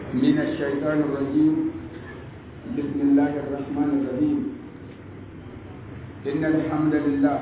من الشيطان الرجيم بسم الله الرحمن الرحيم إن الحمد لله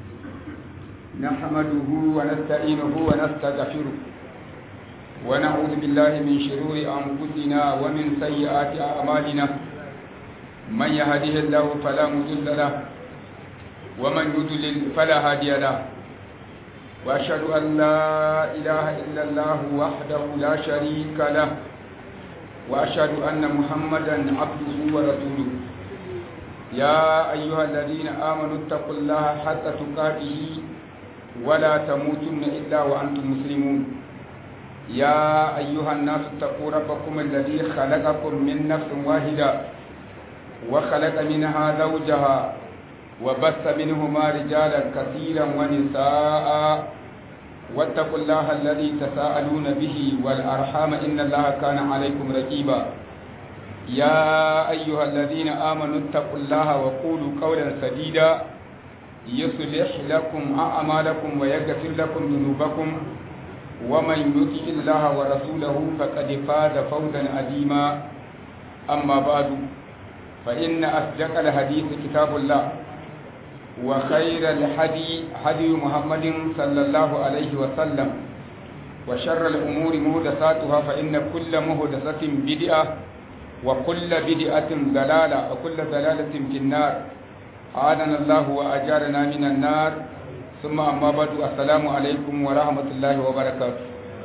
نحمده ونستعينه ونستغفره ونعوذ بالله من شرور أنفسنا ومن سيئات أعمالنا من يهده الله فلا مضل له ومن يضلل فلا هادي له وأشهد أن لا إله إلا الله وحده لا شريك له وأشهد أن محمدا عبده ورسوله يا أيها الذين آمنوا اتقوا الله حتى تقاته ولا تموتن إلا وأنتم مسلمون يا أيها الناس اتقوا ربكم الذي خلقكم من نفس واحدة وخلق منها زوجها وبث منهما رجالا كثيرا ونساء واتقوا الله الذي تساءلون به والأرحام إن الله كان عليكم رقيبا يا أيها الذين آمنوا اتقوا الله وقولوا قولا سديدا يصلح لكم أعمالكم ويغفر لكم ذنوبكم ومن يطع الله ورسوله فقد فاز فوزا عظيما أما بعد فإن أصدق الحديث كتاب الله وخير الحدي هدي محمد صلى الله عليه وسلم وشر الأمور مهدساتها فإن كل مهدسة بدعة وكل بدعة ضلالة وكل ضلالة في النار أعاذنا الله وأجارنا من النار ثم أما بعد السلام عليكم ورحمة الله وبركاته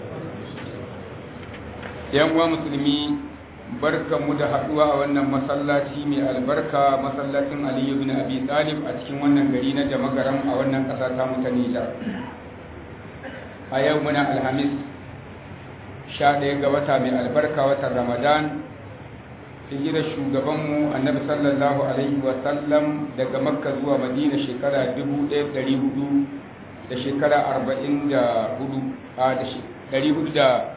يا مسلمين barkanmu da haɗuwa a wannan masallaci mai albarka masallacin aliyu bin abi talib a cikin wannan gari na jamagaram a wannan ƙasa ta ta nijar a yau muna alhamis sha ɗaya ga wata mai albarka watan ramadan hijira shugabanmu annabi sallallahu alaihi wasallam daga makka zuwa madina shekara 1400 da shekara 44 a da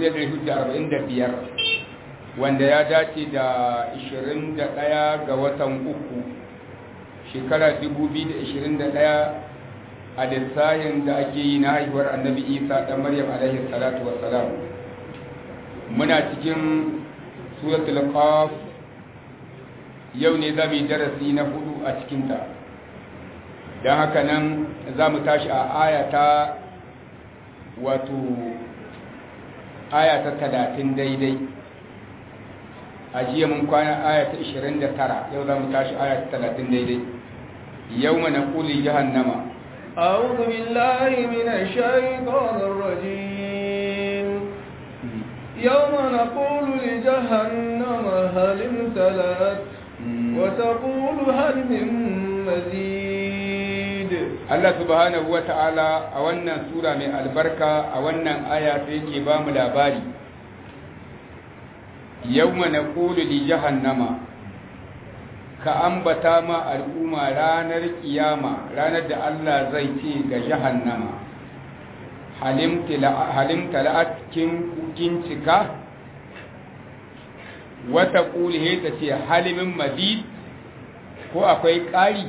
1445 wanda ya dace da 21 ga watan uku shekara 2021 a lissahin da ake yi na haihuwar annabi isa ɗan maryam alaihi salatu wassalam muna cikin suratul qaf yau ne za mu yi darasi na hudu a cikinta don haka nan za mu tashi a ayata wato ayata talatin daidai a jiya mun kwana aya ta 29 yau za mu tashi aya ta 30 daidai yau mana kuli jahannama أعوذ بالله من الشيطان الرجيم يوم نقول لجهنم هل امتلأت وتقول هل من مزيد Allah subhanahu wa ta'ala a wannan sura mai albarka a wannan aya sai yake ba mu labari yawma naqulu li jahannama ka ambata ma al'umma ranar kiyama ranar da Allah zai ce ga jahannama halim tala'at kin cika wata ƙuli ta ce halimin mazid ko akwai ƙari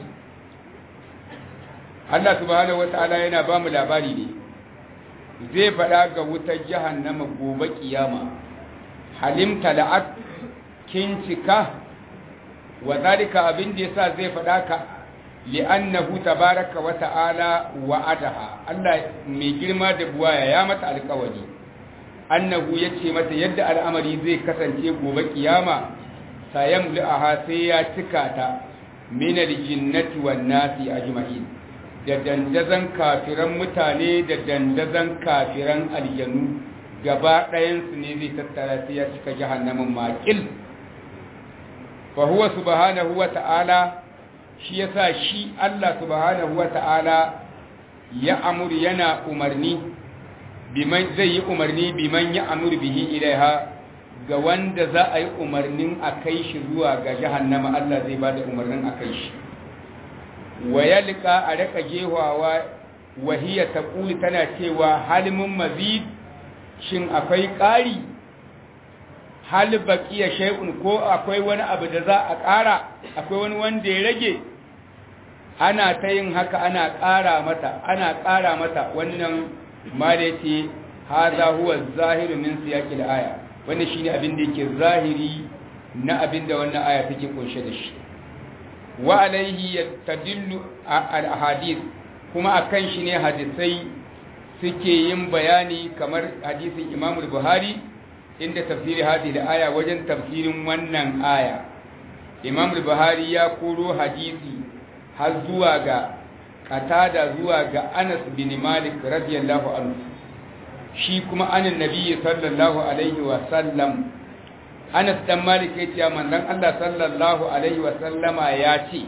Allah subhanahu wata'ala yana ba mu labari ne zai faɗa ga wutar jahannama gobe kiyama halimta la'at kin cika wa zalika abin da yasa zai faɗa ka li'annahu tabaraka wa ta'ala wa'adaha Allah mai girma da buwaya ya mata alƙawari annahu yace mata yadda al'amari zai kasance gobe kiyama sayamla'aha sai ya cika ta min al-jinnati wan nasi ajma'in da dandazan kafiran mutane da dandazan kafiran aljanu gaba ɗayansu ne zai tattara sai ya cika jahannamin makil fa huwa subhanahu wa ta'ala shi yasa shi Allah subhanahu wa ta'ala ya amur yana umarni biman zai yi umarni biman ya amur bihi ilaiha ga wanda za a yi umarnin a kai shi zuwa ga jahannama Allah zai bada umarnin a kai shi wa yalqa a raka jehawa wahiya taquli tana cewa halimun mazid shin akwai ƙari hal baqiya shay'un ko akwai wani abu da za a ƙara akwai wani wanda ya rage ana ta yin haka ana ƙara mata ana ƙara mata wannan ma da yace hadha huwa zahiru min siyaqil aya wannan shine abin da yake zahiri na abin da wannan aya take kunshe da shi wa alaihi yastadillu al-ahadith kuma akan shi ne hadisai suke yin bayani kamar hadisin Imam Buhari inda tafsiri hadhihi da aya wajen tafsirin wannan aya Imam Buhari ya koro hadisi har zuwa ga Qatada zuwa ga Anas bin Malik radiyallahu anhu shi kuma anan nabiyyi sallallahu alaihi wa sallam Anas dan Malik ya ce manzon Allah sallallahu alaihi wa sallama ya ce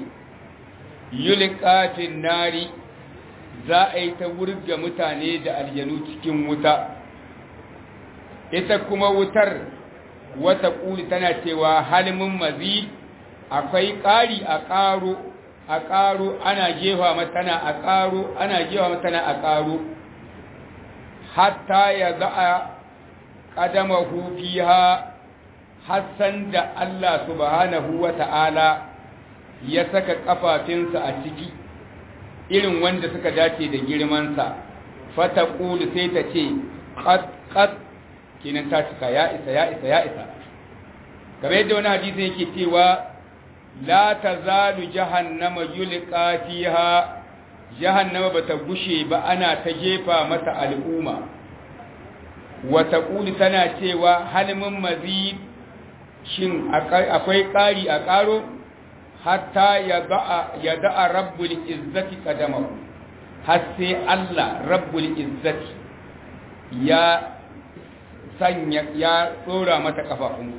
yulqatin nari za a yi ta wurga mutane da aljanu cikin wuta ita kuma wutar wata ƙuli tana cewa halimin mazi akwai ƙari a ƙaro a ƙaro ana jefa matana a ƙaro ana jefa matana a ƙaro hatta ya za a ƙadama hufiha hassan da Allah subhanahu wa ta'ala ya saka ƙafafinsa a ciki irin wanda suka dace da girmansa fata ƙulu sai ta ce ƙat kenan ta cika ya isa ya isa ya isa kamar yadda wani hadisi yake cewa la ta zalu jahannama yulqa fiha jahannama bata gushe ba ana ta jefa mata al'umma wa taqulu tana cewa halmin mazid shin akwai ƙari a ƙaro hatta ya da'a rabbul izzati qadamahu har sai Allah rabbul izzati ya sanya ya tsora mata kafafun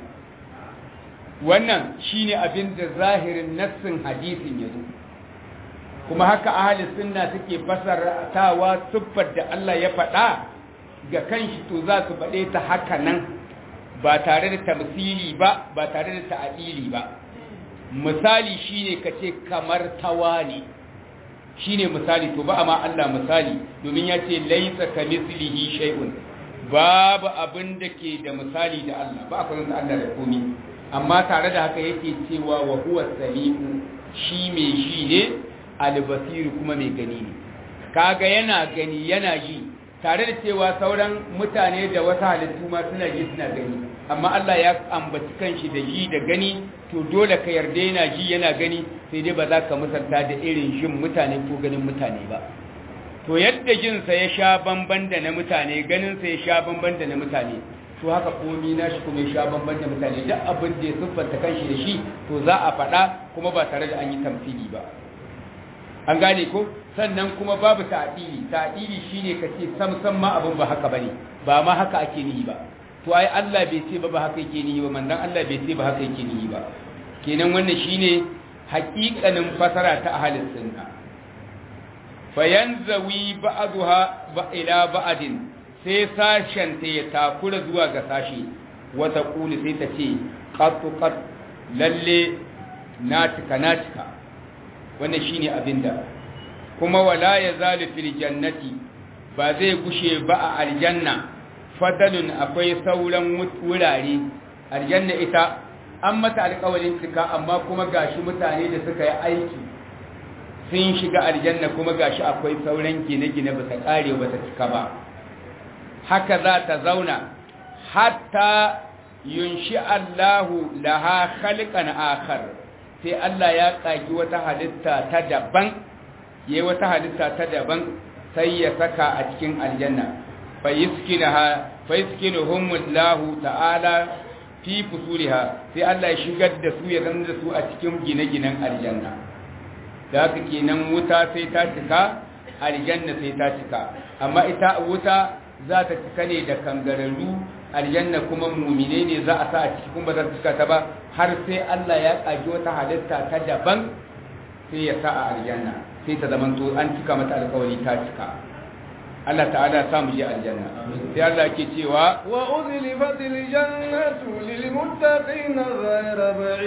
wannan shine abin da zahirin nassin hadisin yazo kuma haka ahli sunna suke fasartawa siffar da Allah ya faɗa ga kanshi to za su faɗe ta haka nan ba tare da tamsili ba ba tare da ta'adili ba misali shine kace kamar tawani shine misali to ba amma Allah misali domin ya ce laisa kamithlihi shay'un babu abin da ke da misali da Allah ba akwai da Allah da komi amma tare da haka yake cewa wa huwa samiu shi mai shi ne albasir kuma mai gani ne kaga yana gani yana ji tare da cewa sauran mutane da wasu halittu ma suna ji suna gani amma Allah ya ambaci kanshi da ji da gani to dole ka yarda yana ji yana gani sai dai ba za ka misalta da irin jin mutane ko ganin mutane ba to yadda jinsa ya sha bamban da na mutane ganinsa ya sha bamban da na mutane to haka komi na shi kuma ya sha bamban da mutane duk abin da ya siffanta kanshi da shi to za a faɗa kuma ba tare da an yi tamfili ba an gane ko sannan kuma babu ta'dili ta'dili shine kace sam sam ma abin ba haka bane ba ma haka ake nihi ba to ai Allah bai ce ba ba haka yake nihi ba manzon Allah bai ce ba haka yake nihi ba kenan wannan shine haƙiƙanin fasara ta ahlus sunna fayanzawi ba'dha ila ba'din sai sashen ta ya takura zuwa ga sashi wata kuli sai ta ce qattu qat lalle na tika na tika wannan shine abinda kuma wala yazalu fil jannati ba zai gushe ba a aljanna fadalun akwai sauran wurare aljanna ita an mata alƙawarin cika amma kuma gashi mutane da suka yi aiki sun shiga aljanna kuma gashi akwai sauran gine-gine ba ta kare ba ta cika ba haka za ta zauna hatta yunshi Allahu laha khalqan akhar sai Allah ya kaki wata halitta ta daban yayi wata halitta ta daban sai ya saka a cikin aljanna fa yiskinaha fa yiskinuhum Allahu ta'ala fi fusuriha sai Allah ya shigar da su ya zama da su a cikin gine-ginen aljanna da haka kenan wuta sai ta cika aljanna sai ta cika amma ita wuta za ta cika ne da kangararru aljanna kuma mumine ne za a sa a ciki kuma za ta cika ta ba har sai Allah ya kage wata halitta ta daban sai ya sa a aljanna sai ta zama to an cika mata alkawari ta cika Allah ta'ala ya samu je aljanna sai Allah ke cewa wa uzlifatil jannatu lil muttaqin ghayra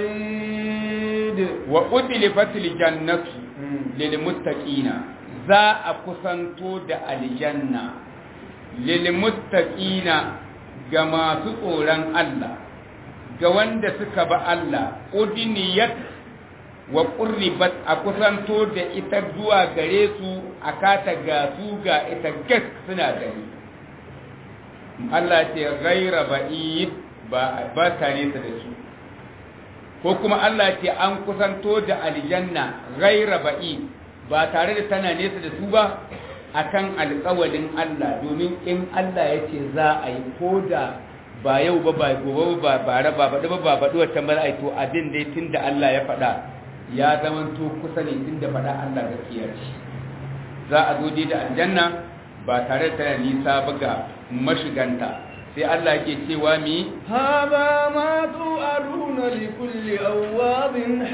ba'id wa udlifatil jannatu lil muttaqina za a kusanto da aljanna lil muttaqina ga masu tsoron Allah ga wanda suka ba Allah udniyat wa qurribat a kusanto da ita zuwa gare su a kata ga su ga ita gas suna gani Allah ce ghaira ba'id ba ba ta nesa da su ko kuma Allah ce an kusanto da aljanna ghaira ba'i ba tare da tana nesa da su ba akan alƙawalin Allah domin in Allah ya ce za a yi ko da ba yau ba ba gobe ba ba ba ba ba ba ba wata mara ai to abin dai tunda Allah ya faɗa ya zama to kusa ne tunda faɗa Allah gaskiya ce za a zo dai da aljanna ba tare da tana nisa ba ga mashiganta sai Allah yake cewa mi هذا ما توعدون لكل أواب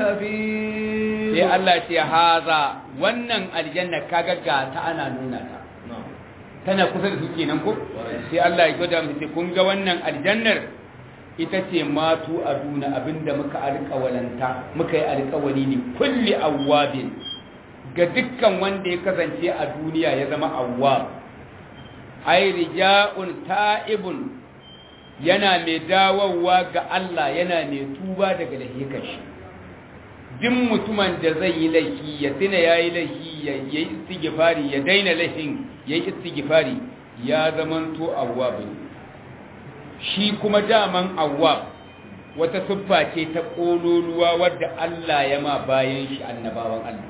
حفيظ sai Allah ce haza wannan aljanna kaga ga ta ana nuna ta tana kusa da su kenan ko sai Allah ya gwada mu kun ga wannan aljannar ita ce matu aduna abinda muka alƙawalanta muka yi alƙawari ne kulli awwabin ga dukkan wanda ya kasance a duniya ya zama awwab ai rija'un ta'ibun yana mai dawowa ga Allah yana mai tuba daga lahikan shi duk mutumin da zai yi laifi ya tuna ya yi laifi ya yi istighfari ya daina laifin ya yi istighfari ya zamanto awwab shi kuma daman awwab wata siffa ce ta kololuwa wadda Allah ya ma bayan shi annabawan Allah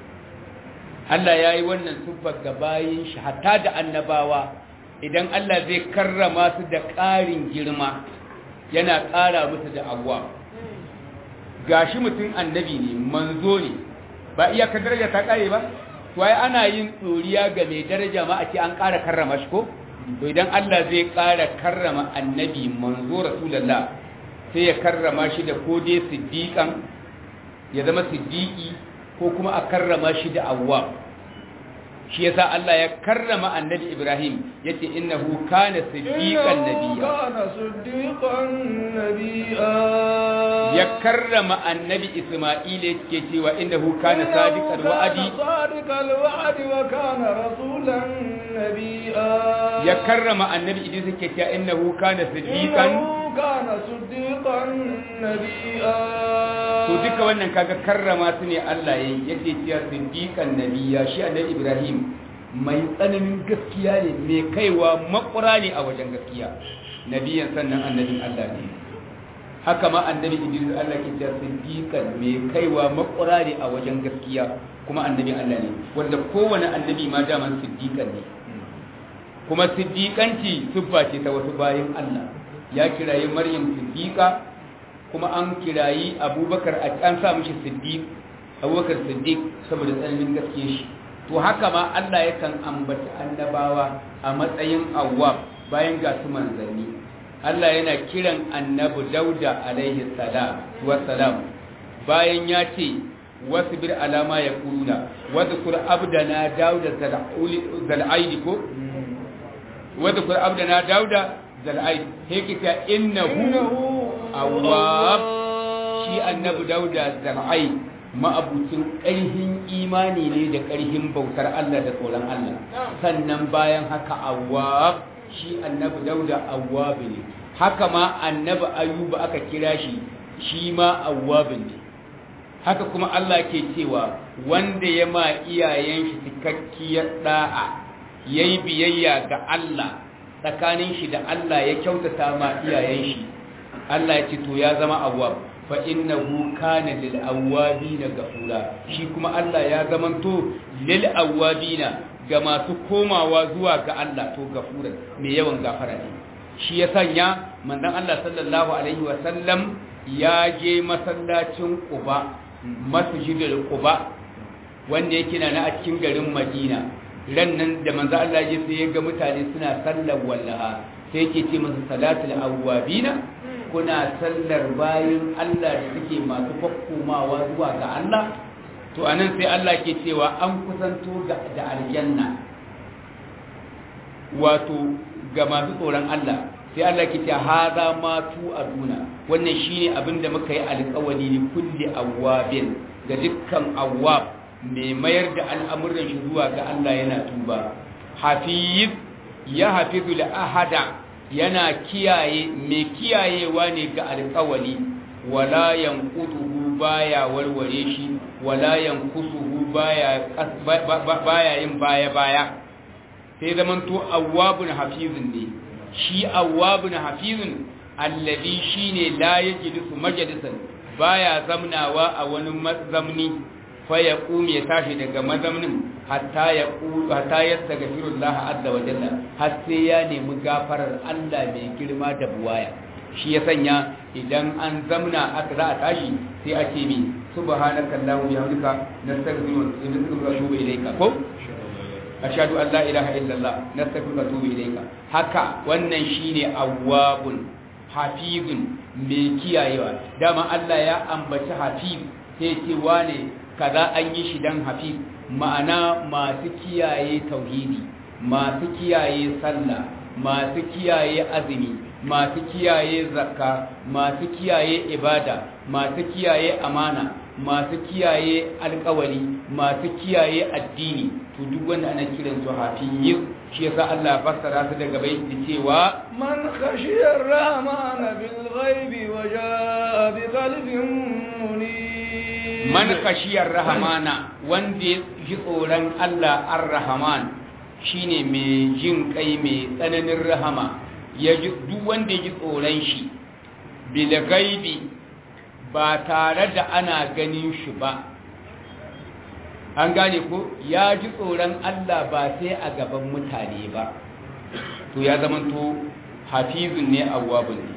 Allah ya yi wannan siffar ga bayan shi hatta da annabawa idan Allah zai karrama su da ƙarin girma yana ƙara musu da awwab gashi mutum annabi ne manzo ne ba iyakar daraja ta kare ba to ai ana yin tsoriya ga mai daraja ma a ce an ƙara karrama shi ko to idan Allah zai ƙara karrama annabi manzo rasulullah sai ya karrama shi da ko dai siddiqan ya zama siddiqi ko kuma a karrama shi da awwa shi yasa Allah ya karrama annabi Ibrahim yace innahu kana siddiqan nabiyya kana siddiqan nabiyya ya karrama annabi Isma'il yake cewa innahu kana sadiqal wa'adi sadiqal wa'di wa kana rasulan nabiyya ya karrama annabi Idris yake cewa innahu kana siddiqan innahu kana siddiqan nabiyya to duka wannan kaga karrama su ne Allah yayi yake cewa siddiqan nabiyya shi annabi Ibrahim mai tsananin gaskiya ne mai kaiwa makura ne a wajen gaskiya nabiyan sannan annabin Allah ne haka ma annabi Idris Allah ke cewa siddiqan mai kaiwa makura ne a wajen gaskiya kuma annabin Allah ne wanda kowane annabi ma daman siddiqan ne kuma siddiqanci siffa ce ta wasu bayin Allah ya kirayi Maryam siddiqa kuma an kirayi Abubakar an sa mishi siddiq Abubakar siddiq saboda tsananin gaskiya shi to haka ma Allah yakan ambaci annabawa a matsayin awwab bayan ga su manzanni Allah yana kiran annabi Dauda alaihi salam wa salam bayan ya ce wasbir alama ya kuluna wadhkur abdana dauda zal'aidi ko wadhkur abdana dauda zal'aidi yake ta innahu awwab shi annabi dauda zal'aidi ma'abucin ƙarhin imani ne da ƙarhin bautar Allah da tsoron Allah sannan bayan haka awwab shi annabi dauda awwab ne haka ma annabi ayuba aka kira shi shi ma awwab ne haka kuma Allah ke cewa wanda ya ma iyayen shi cikakkiyar da'a yayi biyayya ga Allah tsakanin shi da Allah ya kyautata ma iyayen shi Allah ya ce to ya zama awwab fa innahu kana lil awwabina gafura shi kuma Allah ya zamanto lil awwabina ga masu komawa zuwa ga Allah to gafura mai yawan gafara ne shi ya sanya manzon Allah sallallahu alaihi wa sallam ya je masallacin Quba masjidul Quba wanda yake na a cikin garin Madina ran nan da manzon Allah ya sai ya ga mutane suna sallar wallaha sai yake ce masa salatul awwabina kuna sallar bayan Allah da suke masu fakkomawa zuwa ga Allah to anan sai Allah ke cewa an kusanto da aljanna wato ga masu tsoron Allah sai Allah ke cewa haza ma tu aduna wannan shine abin da muka yi alƙawari ne kulli awwabin ga dukkan awwab mai mayar da al'amuran shi zuwa ga Allah yana tuba hafiz ya hafizu la ahada yana kiyaye mai kiyayewa ne ga alƙawali wala yanqutuhu baya warware shi wala yankusuhu baya baya yin baya baya sai zaman to awwabun hafizun ne shi awwabun hafizun alladhi shine la yajlisu majalisan baya zamnawa a wani mazamni fa ya ya tashi daga mazamnin hatta ya hatta yastaghfirullah azza wa jalla har sai ya nemi gafarar Allah mai girma da buwaya shi ya sanya idan an zamna aka za a tashi sai a ce mi subhanaka allahumma bihamdika nastaghfiruka wa natubu ilayka ko ashhadu an la ilaha illallah nastaghfiruka wa natubu ilayka haka wannan shine awwabun hafizun mai kiyayewa dama Allah ya ambaci hafiz sai ce wane kaza an yi shi dan hafiz ma'ana masu kiyaye tauhidi masu kiyaye sallah masu kiyaye azumi masu kiyaye zakka masu kiyaye ibada masu kiyaye amana masu kiyaye alkawari masu kiyaye addini to duk wanda ana kiran su hafiz shi yasa Allah fassara su daga bai da cewa man khashiyar rahmana bil ghaibi wa jaa bi qalbin munib man khashiyar rahmana wanda ya ji tsoron Allah ar-rahman shine mai jin kai mai tsananin rahama ya ji duk wanda ya ji tsoron shi bil ghaibi ba tare da ana ganin shi ba an gane ko ya ji tsoron Allah ba sai a gaban mutane ba to ya zamanto hafizun ne awwabun ne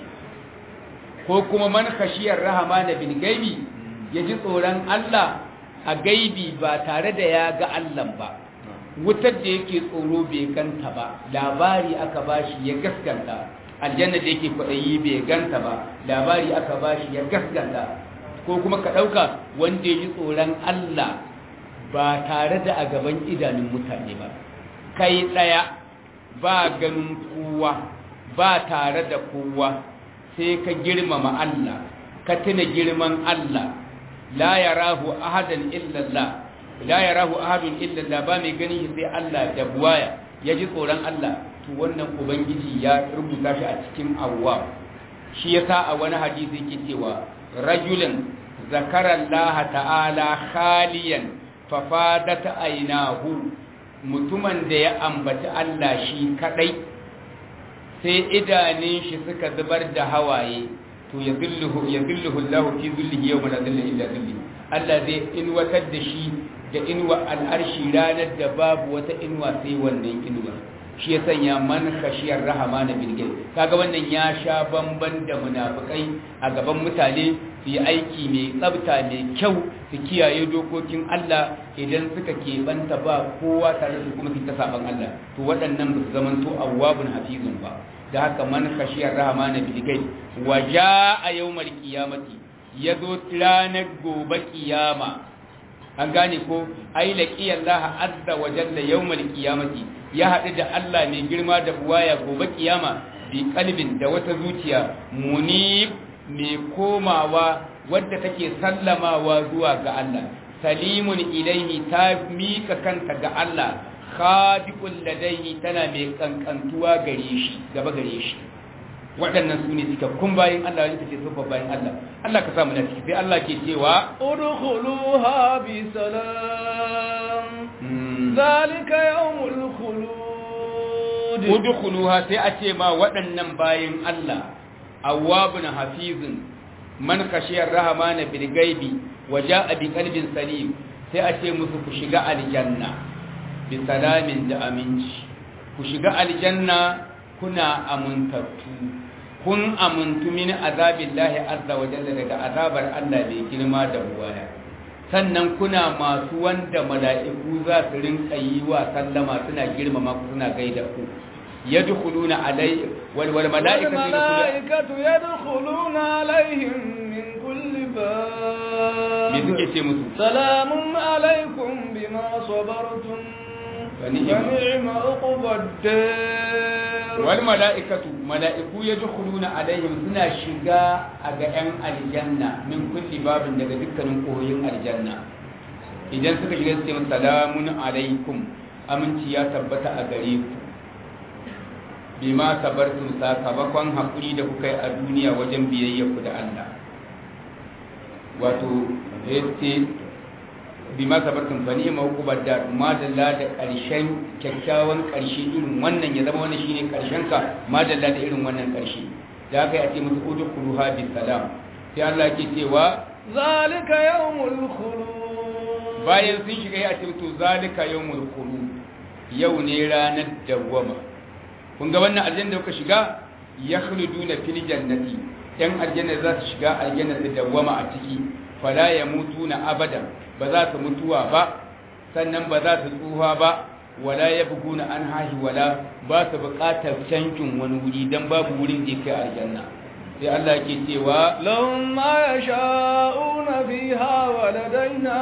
ko kuma man khashiyar rahama da bil gaibi ya ji tsoron Allah a gaibi ba tare da ya ga Allah ba wutar da yake tsoro bai ganta ba labari aka bashi ya gaskanta aljanna da yake kwaɗayi bai ganta ba labari aka bashi ya gaskanta ko kuma ka ɗauka wanda ya ji tsoron Allah ba tare da a gaban idanun mutane ba kai ɗaya ba ganin kowa ba tare da kowa sai ka girmama Allah ka tuna girman Allah la yarahu ahadan illallah la yarahu ahadun illallah ba mai ganin shi sai Allah da buwaya ya ji tsoron Allah to wannan ubangiji ya rubuta shi a cikin awwa shi yasa a wani hadisi yake cewa rajulun zakara Allah ta'ala khaliyan fafadata ainahu mutumin da ya ambaci Allah shi kadai sai idanun shi suka zubar da hawaye to ya zilluhu ya zilluhu Allah fi zillihi yawma la zilla illa zilli Allah zai inwatar da shi da inwa al'arshi ranar da babu wata inwa sai wannan inwa shi ya sanya man khashiyar rahama na bilgil kaga wannan ya sha bamban da munafikai a gaban mutane su yi aiki mai tsabta mai kyau su kiyaye dokokin Allah idan suka keɓanta ba kowa tare su kuma su ta saban Allah to waɗannan ba su zamanto awwabun hafizun ba da haka man khashiyar rahama na bilgil wa a yawmal qiyamati yazo ranar gobe kiyama an gane ko ai laqi Allah azza wa jalla yawmal qiyamati ya haɗu da Allah mai girma da buwaya gobe kiyama bi kalbin da wata zuciya munib mai komawa wadda take sallamawa zuwa ga Allah salimun ilaihi ta mika kanta ga Allah khadiqul ladaihi tana mai kankantuwa gare shi gaba gare shi waɗannan su ne cikakkun bayan Allah wani ce sufa bayan Allah Allah ka samu na ciki sai Allah ke cewa udkhuluha bi salam zalika yawmul khulud udkhuluha sai a ce ma waɗannan bayan Allah awwabun hafizun man khashiyar rahmana bil ghaibi wa jaa bi qalbin salim sai a ce musu ku shiga aljanna bi salamin da aminci ku shiga aljanna kuna amuntattu kun amuntu min azabillahi azza wa jalla daga azabar Allah mai girma da buwaya sannan kuna masu wanda mala'iku za su rinka yi wa sallama suna girmama ku suna gaida ku yadkhuluna alai wal wal mala'ikatu yadkhuluna alaihim min kulli bab me suke ce musu salamun alaikum bima sabartum wa ni'ma uqbad wal mala'ikatu mala'iku yadkhuluna alaihim suna shiga a ga yan aljanna min kulli babin daga dukkanin koyin aljanna idan suka shiga su ce salamun alaikum aminci ya tabbata a gare ku bima sabartum sakamakon hakuri da kuka yi a duniya wajen biyayya ku da Allah wato yace bima sabartum fa ni'ma uqbad dar madalla da karshen kyakkyawan karshe irin wannan ya zama wannan shine karshen ka madalla da irin wannan karshe da aka yi a ce musu udkhuluha bi salam sai Allah ke cewa zalika yawmul khulud bayan sun shiga ya ce to zalika yawmul khulud yau ne ranar dawwama kun ga wannan aljanna da kuka shiga yakhluduna fil jannati yan aljanna za su shiga aljanna da dawwama a ciki fala yamutuna abadan ba za su mutuwa ba sannan ba za su tsuha ba wala yabguna an hahi wala ba su buƙatar cankin wani wuri dan babu wurin da kai aljanna sai Allah ke cewa lahum ma yasha'una fiha wa ladaina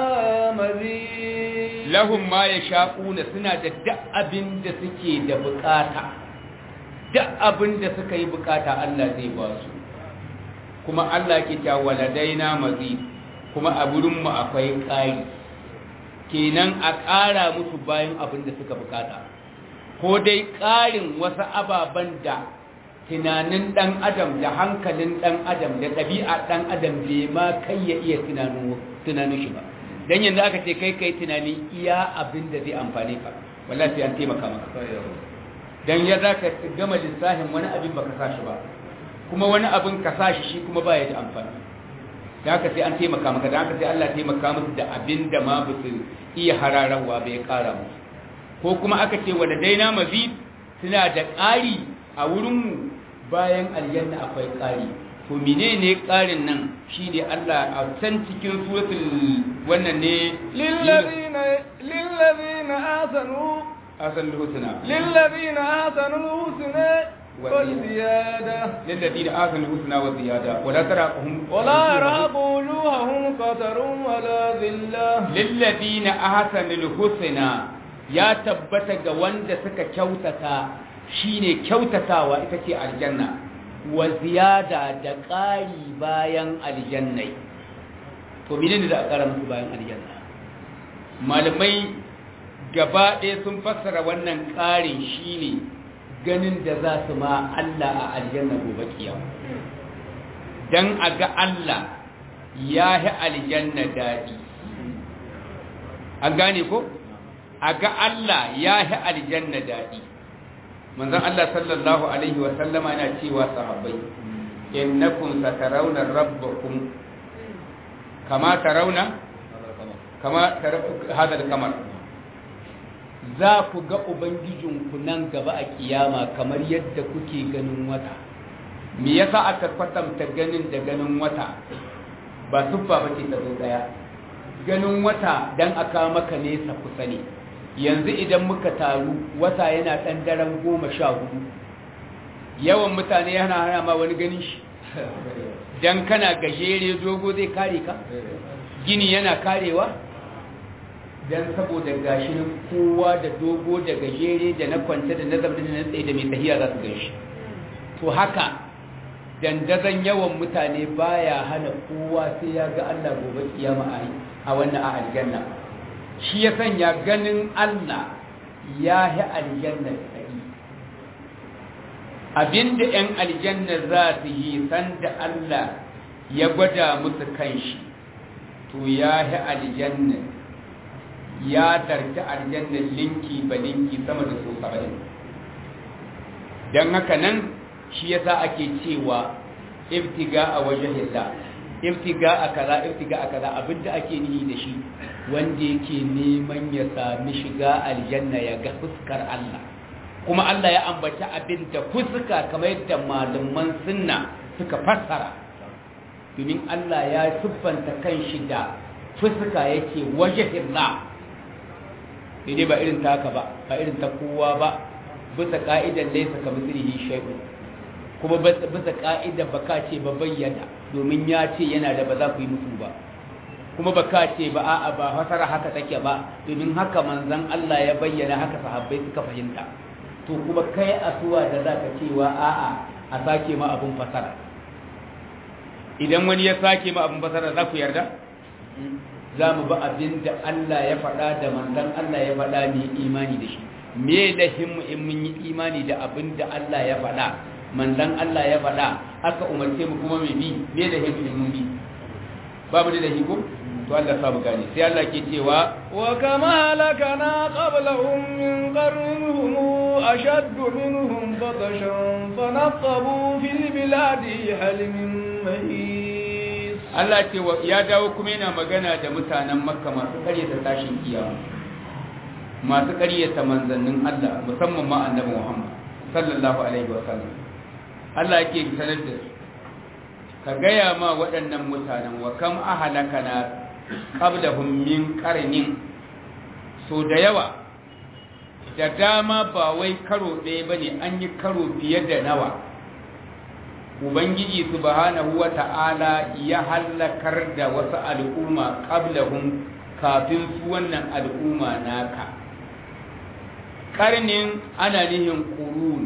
mazid lahum ma yasha'una suna da duk abin da suke da bukata duk abin da suka yi bukata Allah zai ba su kuma Allah ke ta waladaina mazid kuma a wurin mu akwai ƙari kenan a ƙara musu bayan abin da suka bukata ko dai ƙarin wasu ababen da tunanin ɗan adam da hankalin ɗan adam da ɗabi'a ɗan adam bai ma kai ya iya tunanin shi ba don yanzu aka ce kai kai tunani iya abin da zai amfani ka wallahi sai an taimaka maka don ya za ka gama lissafin wani abin baka sa shi ba kuma wani abin ka sa shi shi kuma ba ya da amfani da haka sai an taimaka maka da haka sai Allah taimaka musu da abin da ma ba su iya hararawa bai kara musu ko kuma aka ce wa da daina mazid suna da ƙari a wurinmu bayan aljanna akwai ƙari to menene ƙarin nan shine Allah a san cikin suratul wannan ne lillazina lillazina asanu asalul husna lillazina asanu husna wal ziyada lillazina asalul husna wa ziyada wala tarahum wala yaraqu wujuhahum qatarun wala dhillah lillazina ahsanul husna ya tabbata ga wanda suka kyautata shine kyautatawa ita ce aljanna wa ziyada da ƙari bayan aljannai to menene da a ƙara musu bayan aljanna malamai gaba ɗaya sun fassara wannan ƙarin shine ganin da za su ma Allah a aljanna gobe kiyama dan a ga Allah ya yi aljanna daɗi an gane ko a ga Allah ya yi aljanna daɗi manzon Allah sallallahu alaihi wa sallama yana cewa sahabbai innakum satarawna rabbakum kama tarawna kama hada kamar za ku ga ubangijinku nan gaba a kiyama kamar yadda kuke ganin wata me yasa aka kwatanta ganin da ganin wata ba siffa ba ce ta zo daya ganin wata dan aka maka nesa kusa ne yanzu idan muka taru wata yana ɗan daren goma sha hudu yawan mutane yana hana ma wani ganin shi don kana gajere dogo zai kare ka gini yana karewa don saboda gashin kowa da dogo da gajere da na kwanta da na zama da na tsaye da mai tahiya za su gan shi to haka dandazon yawan mutane baya hana kowa sai ya ga allah gobe kiyama a wannan a aljanna shi ya sanya ganin Allah ya yi aljanna tsari abinda 'yan aljanna za su yi sanda Allah ya gwada musu kanshi to ya yi aljanna ya tarci aljanna linki ba linki sama da so saba'in don haka nan shi yasa ake cewa ibtiga a wajen hilla ibtiga a kaza ibtiga a kaza abinda ake nihi da shi wanda yake neman ya sami shiga aljanna ya ga fuskar Allah kuma Allah ya ambaci abin da fuska kamar yadda malaman sunna suka fassara domin Allah ya siffanta kanshi da fuska yake wajhillah dai ba irin ta haka ba ba irin ta kowa ba bisa ka'idan laysa kamithlihi shay'un kuma bisa ka'ida baka ce ba bayyana domin ya ce yana da ba za ku yi musu ba kuma baka ce ba a'a ba fasara haka take ba domin haka manzon Allah ya bayyana haka sahabbai suka fahimta to kuma kai asuwa da zaka cewa a'a a sake ma abun fasara idan wani ya sake ma abun fasara za ku yarda za mu ba abin da Allah ya faɗa da manzon Allah ya faɗa ne imani da shi me lahin in mun yi imani da abin da Allah ya faɗa manzan Allah ya faɗa aka umarce mu kuma mai bi me da hikimin mun bi babu da hikum to Allah sa mu gane sai Allah ke cewa wa kama halakana qablahum min qarnihum ashadd minhum بطشا فنقبوا في البلاد هل من محيص Allah ce ya dawo kuma yana magana da mutanen makka masu karyata tashin kiyama masu karyata manzannin Allah musamman ma annabi Muhammad sallallahu alaihi wa sallam Allah yake sanar da su ka gaya ma waɗannan mutanen wa kam ahalakana qablahum min qarnin so da yawa da dama ba wai karo ɗaya bane an yi karo fiye da nawa ubangiji subhanahu wata'ala ya hallakar da wasu al'umma qablahum kafin su wannan al'umma naka karnin ana nihin qurun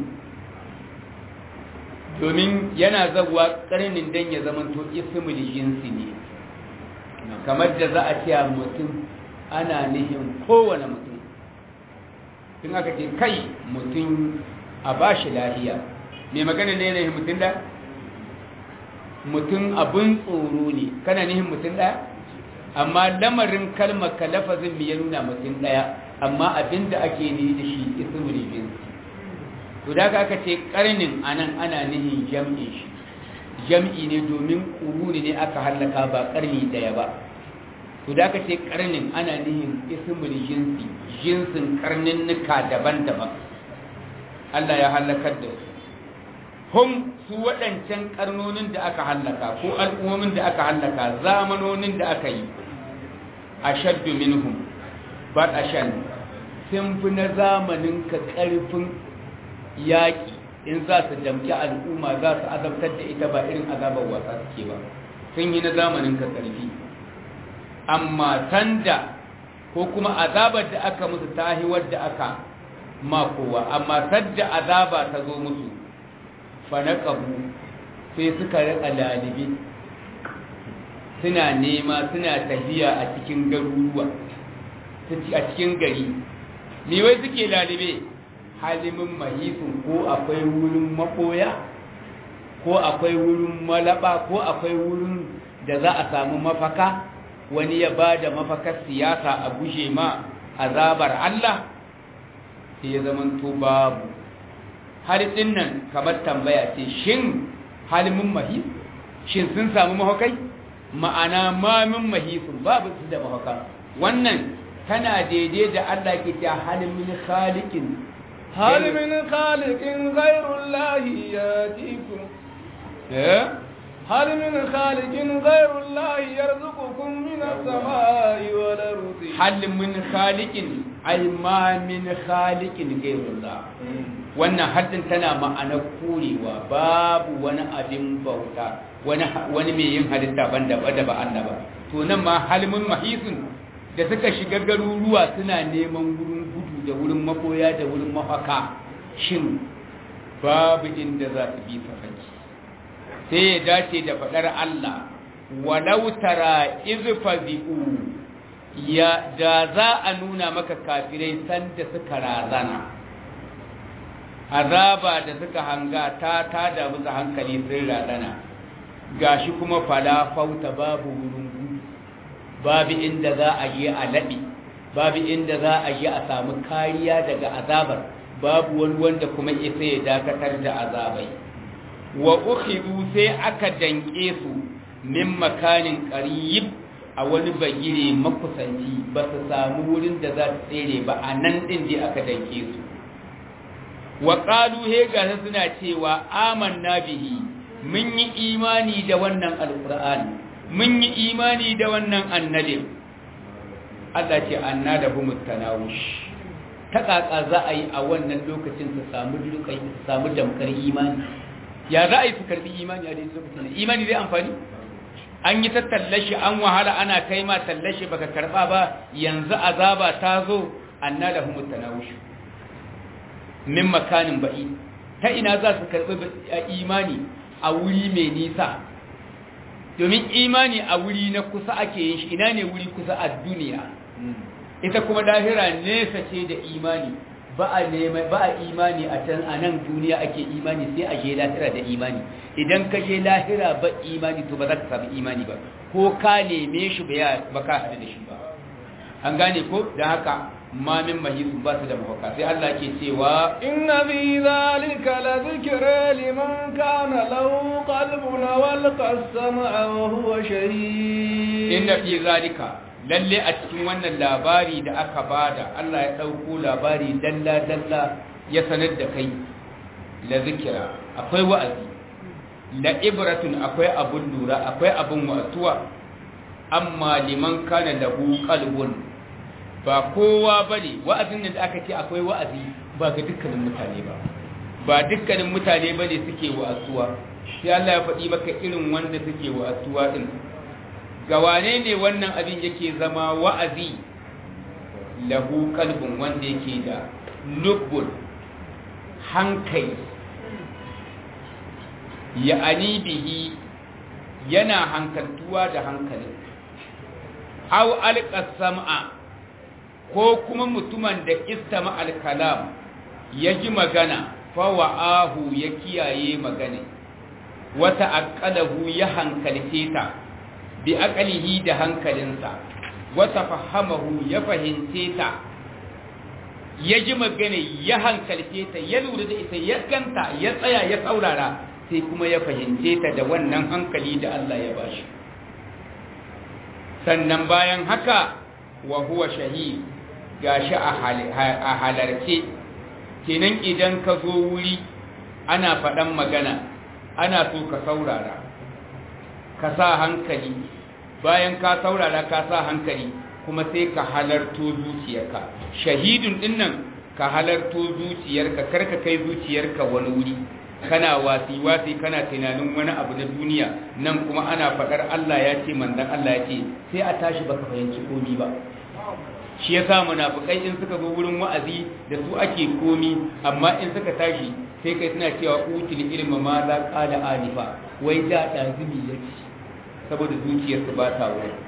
domin yana zaguwa karnin dan ya zamanto ismul jinsi ne kamar da za a ce mutum ana nihin kowane mutum in aka ce kai mutum a bashi lahiya mai magana ne ne mutum da mutum abin tsoro ne kana nihin mutum ɗaya amma lamarin kalmar ka lafazin mai ya nuna mutum ɗaya amma abin da ake ni da shi ismul jinsi to da aka ce karnin anan ana nihin jam'i shi jam'i ne domin ƙuruni ne aka hallaka ba karni ɗaya ba to da aka ce karnin ana nihin ismul jinsi jinsin karnin nuka daban-daban Allah ya hallakar da su hum su waɗancan karnonin da aka hallaka ko al'ummomin da aka hallaka zamanonin da aka yi a shaddu minhum ba a shan sun fi na zamanin ka ƙarfin yaƙi in za su damki al'umma za su azabtar da ita ba irin azabar wasa suke ba sun yi na zamanin ka ƙarfi amma sanda ko kuma azabar da aka musu tahi wadda aka makowa amma sadda azaba ta zo musu fanaqabu sai suka rika lalibi suna nema suna tafiya a cikin garuruwa a cikin gari me wai suke lalibe halimin mahisun ko akwai wurin makoya ko akwai wurin malaba ko akwai wurin da za a samu mafaka wani ya ba da mafakar siyasa a bushe ma azabar Allah sai ya zama to babu har nan kamar tambaya ce shin halimin mahis shin sun samu mahakai ma'ana mamin mahisun babu su da mahaka wannan tana daidai da Allah ke ta halimin khaliqin halimin khaliqin ghairullahi yatikum eh هل من خالق غير الله يرزقكم من السماء والأرض هل من خالق أي ما من خالق غير الله wannan haddin tana ma'anar korewa babu wani abin bauta wani mai yin halitta ban da ba Allah ba to nan ma halmin mahisun da suka shiga garuruwa suna neman wurin gudu da wurin makoya da wurin mafaka shin babu inda za su bi safaki sai ya dace da faɗar Allah walau tara izfazi'u ya da za a nuna maka kafirai sanda suka razana azaba da suka hanga ta ta da musu hankali sun razana gashi kuma fala fauta babu wurin gudu babu inda za a yi a laɓi babu inda za a yi a samu kariya daga azabar babu wani wanda kuma isa ya dakatar da azabai wa ukhidu sai aka danke su min makanin qarib a wani bagire makusanci ba su samu wurin da za su tsere ba a nan din dai aka danke su wa qalu he ga suna cewa amanna bihi mun yi imani da wannan alqur'ani mun yi imani da wannan annabi Allah ce anna da humu tanawush ta kaka za a yi a wannan lokacin su samu dukai su samu damkar imani ya za a yi su karbi imani a daidai lokacin imani zai amfani an yi ta tallashi an wahala ana kai ma tallashi baka karba ba yanzu azaba ta zo anna lahum tanawush min makanin ba'i ta ina za su karbi imani a wuri mai nisa domin imani a wuri na kusa ake yin shi ina ne wuri kusa a duniya ita kuma lahira nesa ce da imani ba a nema ba a imani a can a nan duniya ake imani sai a je lahira da imani idan ka je lahira ba imani to ba za ka samu imani ba ko ka neme shi ba ka haɗu da shi ba an gane ko da haka ma min mahisu ba su da mafaka sai Allah ke cewa inna fi zalika la dhikra liman kana lahu qalbun wal qasama wa huwa shahid inna fi zalika lalle a cikin wannan labari da aka bada Allah ya dauko labari dalla dalla ya sanar da kai la zikira akwai wa'azi la ibratun akwai abun lura akwai abun wa'atuwa amma liman kana lahu qalbun ba kowa bane wa'azin da aka ce akwai wa'azi ba ga dukkanin mutane ba ba dukkanin mutane bane suke wa'azuwa sai Allah ya faɗi maka irin wanda suke wa'azuwa din ga wane ne wannan abin yake zama wa'azi lahu qalbun wanda yake da lubbul hankali ya'ani bihi yana hankaltuwa da hankalin aw alqasama ko kuma mutumin da istama alkalam ya ji magana fa wa'ahu ya kiyaye magana wata aqalahu ya hankalce ta bi aqalihi da hankalinsa wata fahamahu ya fahimce ta ya ji magana ya hankalce ta ya lura da ita ya ganta ya tsaya ya saurara sai kuma ya fahimce ta da wannan hankali da Allah ya bashi sannan bayan haka wa huwa shahid gashi a halarce kenan idan ka zo wuri ana faɗan magana ana so ka saurara ka sa hankali bayan ka saurara ka sa hankali kuma sai ka halarto zuciyarka shahidun dinnan ka halarto zuciyarka karka kai zuciyarka wani wuri kana wasi wasi kana tunanin wani abu na duniya nan kuma ana faɗar Allah ya ce manzon Allah ya ce sai a tashi baka fahimci komi ba shi yasa munafikai in suka zo wurin wa'azi da su ake komi amma in suka tashi sai kai suna cewa utul ilma ma za qala alifa wai da dazumi yake saboda zuciyarsu ba ta wurin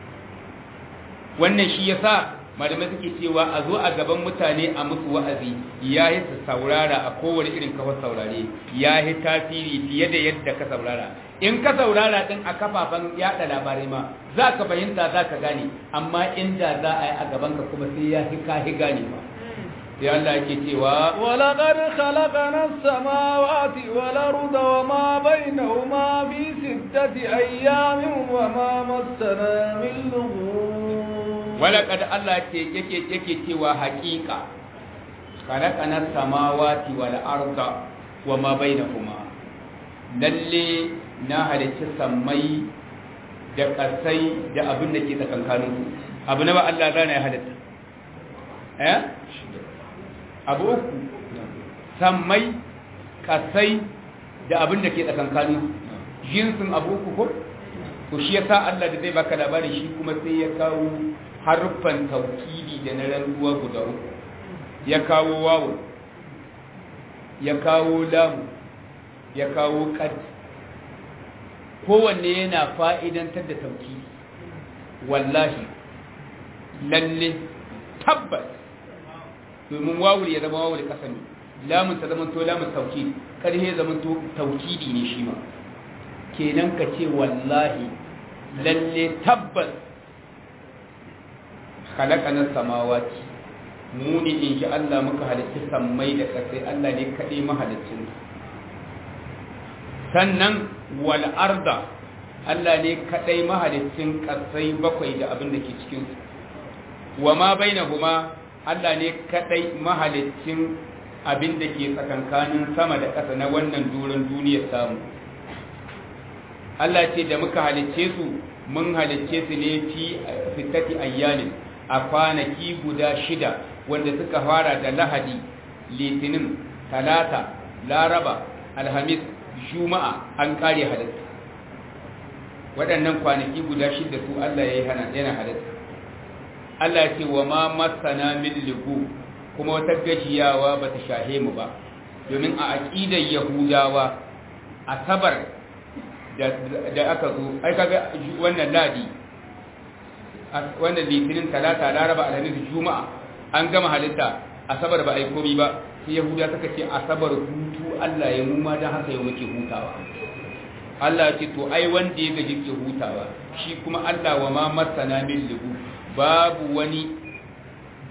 wannan shi yasa malamai suke cewa a zo a gaban mutane a musu wa'azi ya yi su saurara a kowane irin kawar saurare ya yi tasiri fiye da yadda ka saurara in ka saurara din a kafafen yada labarai ma za ka fahimta za ka gane amma inda za a yi a gaban ka kuma sai ya hi ka hi gane ba sai Allah yake cewa ولقد خلقنا السماوات والأرض وما بينهما في ستة أيام وما مسنا من لغوب walaqad Allah ce yake yake cewa haƙiƙa khalaqana samawati wal arda wama bainahuma lalle na halicci sammai da ƙasai da abin da ke tsakankanin su abu na ba Allah zana ya halitta eh abu uku sammai ƙasai da abin da ke tsakankanin su jinsin abu uku ko to shi yasa Allah da zai baka labari shi kuma sai ya kawo harfan taukidi da na rantsuwa guda uku ya kawo wawo ya kawo lamu ya kawo kad kowanne yana fa'idantar da taukidi wallahi lalle tabbas domin wawul ya zama wawul kasami lamun ta zama to lamun taukidi karhe zama to taukidi ne shi ma kenan ka ce wallahi lalle tabbas khalaqana samawati mu ne in shi Allah muka halicci sammai da ƙasai Allah ne kaɗai mahalicin sannan wal arda Allah ne kaɗai mahalicin ƙasai bakwai da abin da ke cikin su wa ma bainahuma Allah ne kaɗai mahalicin abin da ke tsakankanin sama da ƙasa na wannan duran duniyar samu Allah ce da muka halicce su mun halicce su ne fi fitati ayyamin a kwanaki guda shida wanda suka fara da lahadi litinin talata laraba alhamis juma'a an kare halitta waɗannan kwanaki guda shida su Allah ya yi yana halitta Allah ce wa ma masana min ligu kuma wata gajiyawa ba ta shahe mu ba domin a aƙidar yahudawa asabar da aka zo ai kaga wannan ladi wannan litinin talata laraba alhamis juma'a an gama halitta asabar ba ai komi ba sai yahuda suka ce asabar hutu Allah ya mu ma dan haka yau muke hutawa Allah ce to ai wanda ya gaji ke hutawa shi kuma Allah wa ma masana min lugu babu wani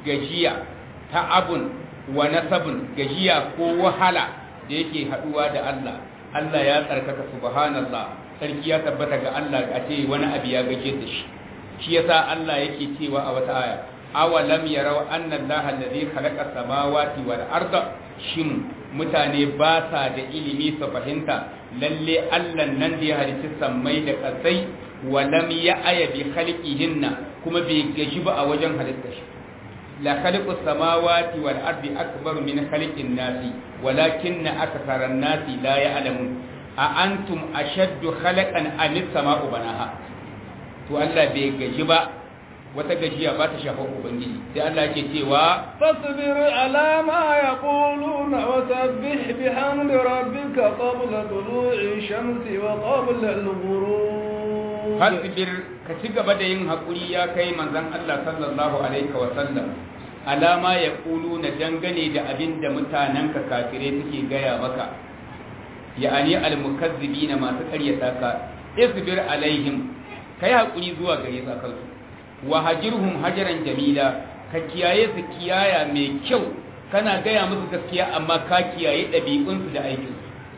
gajiya ta abun wa nasabun gajiya ko wahala da yake haduwa da Allah Allah ya tsarkaka subhanallah sarki ya tabbata ga Allah a ce wani abu ya gaje da shi shi yasa Allah yake cewa a wata aya awalam yarau anna allaha alladhi khalaqa samawati wal arda shin mutane ba sa da ilimi su fahimta lalle Allah nan da ya halicci sammai da kasai wa lam ya'ya bi khalqihinna kuma bai gaji ba a wajen halitta shi la khaliqu samawati wal ardi akbar min khalqin nasi walakinna akthara nasi la ya'lamun a antum ashaddu khalaqan am as-sama'u banaha to Allah bai gaji ba wata gajiya ba ta shafa ubangiji sai Allah ke cewa fasbir ala ma yaquluna wa sabbih bihamdi rabbika qabla tulu'i shamsi wa qabla al-ghurub fasbir ka ci gaba da yin hakuri ya kai manzon Allah sallallahu alaihi wa sallam alama yaquluna dangane da abinda mutananka kafire suke gaya maka ya'ani al-mukazzibina masu karyata ka isbir alaihim kai hakuri zuwa gare su kansu wa hajirhum hajaran jamila ka kiyaye su kiyaya mai kyau kana gaya musu gaskiya amma ka kiyaye ɗabi'unsu da aikinsu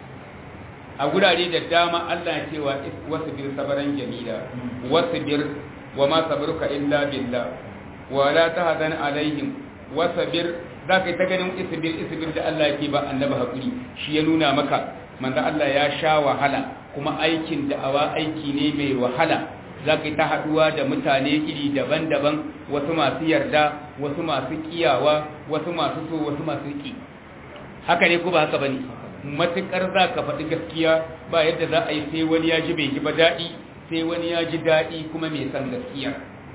a gurare da dama Allah ya cewa wasbir sabaran jamila wasbir wa ma sabruka illa billah wa la tahzan alaihim wasbir za ka yi ta ganin isbir isbir da Allah yake ba annabi hakuri shi ya nuna maka manzo Allah ya sha wahala kuma aikin da'awa aiki ne mai wahala za ka yi ta haɗuwa da mutane iri daban-daban wasu masu yarda wasu masu kiyawa wasu masu so wasu masu ƙi haka ne ko ba haka ba ne matuƙar za ka faɗi gaskiya ba yadda za a yi sai wani ya ji bai ji ba daɗi sai wani ya ji daɗi kuma mai san gaskiya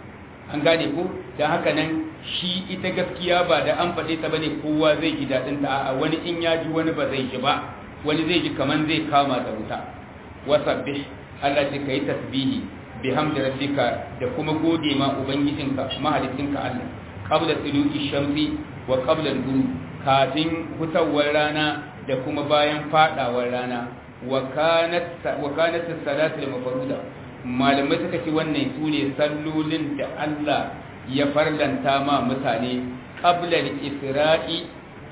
an gane ko da haka nan shi ita gaskiya ba da an faɗe ta bane kowa zai ji daɗin ta a wani in ya ji wani ba zai ji ba wani zai ji kaman zai kama da wuta wasabbih Allah ce kai tasbihi bihamdi rabbika da kuma gode ma ubangijinka mahalicinka Allah qabla tulu'i shamsi wa qabla al-ghurub kafin hutawar rana da kuma bayan fadawar rana wa kanat wa kanat as-salatu al-mafruda malamai suka ce wannan sune sallolin da Allah ya farlanta ma mutane qabla al-isra'i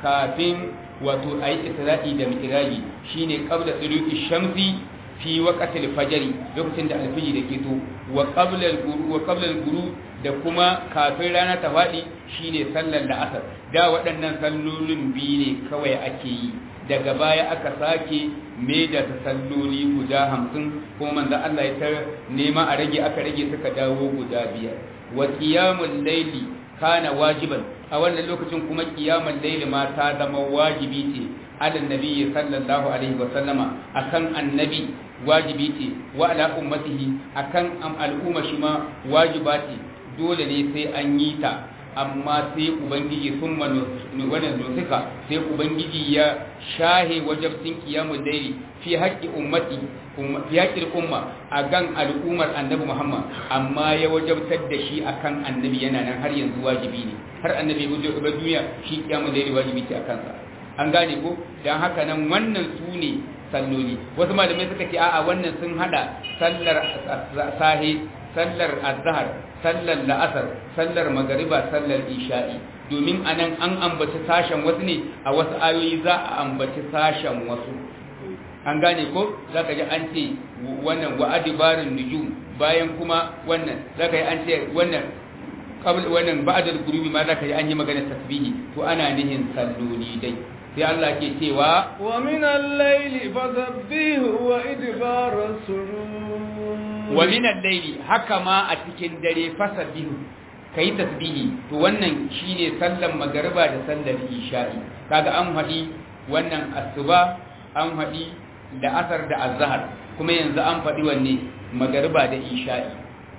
kafin wato ayi isra'i da mi'raji shine qabla tulu'i shamsi fi waqatil fajri lokacin da alfiji da keto wa qabla al-ghurub wa qabla al-ghurub da kuma kafin rana ta fadi shine sallar la'asar da waɗannan sallolin biyu ne kawai ake yi daga baya aka sake me da salloli guda hamsin kuma manzo Allah ya ta nema a rage aka rage suka dawo guda biyar wa qiyamul layli kana wajiban a wannan lokacin kuma qiyamul layli ma ta zama wajibi ce ala nabiyyi sallallahu alaihi wa sallama akan annabi wajibi ce wa ala ummatihi akan al'umma shi ma wajiba ce dole ne sai an yi ta amma sai ubangiji sun wannan nusika sai ubangiji ya shahe wajabtin kiyamun dairi fi haƙƙi ummati fi haƙƙin umma a gan al'ummar annabi muhammad amma ya wajabtar da shi akan annabi yana nan har yanzu wajibi ne har annabi ya ba duniya shi kiyamun dairi wajibi ce a kansa an gane ko don haka nan wannan su ne salloli wasu malamai suka ce a'a wannan sun hada sallar sahe sallar azhar sallar la'asar sallar magariba sallar isha'i domin anan an ambaci sashen wasu ne a wasu ayoyi za a ambaci sashen wasu an gane ko za ka ji an ce wannan wa adibarin nujum bayan kuma wannan za ka yi an ce wannan wannan ba'adar gurubi ma za ka yi an yi magana tasbihi to ana nihin salloli dai sai Allah ke cewa wa min al-layli fasabbihu wa idbar as-sujud wa min al-layli haka ma a cikin dare fasabbihu kai tasbihi to wannan shine sallan magariba da sallar isha'i kaga an hadi wannan asuba an hadi da asar da azhar kuma yanzu an fadi wanne magariba da isha'i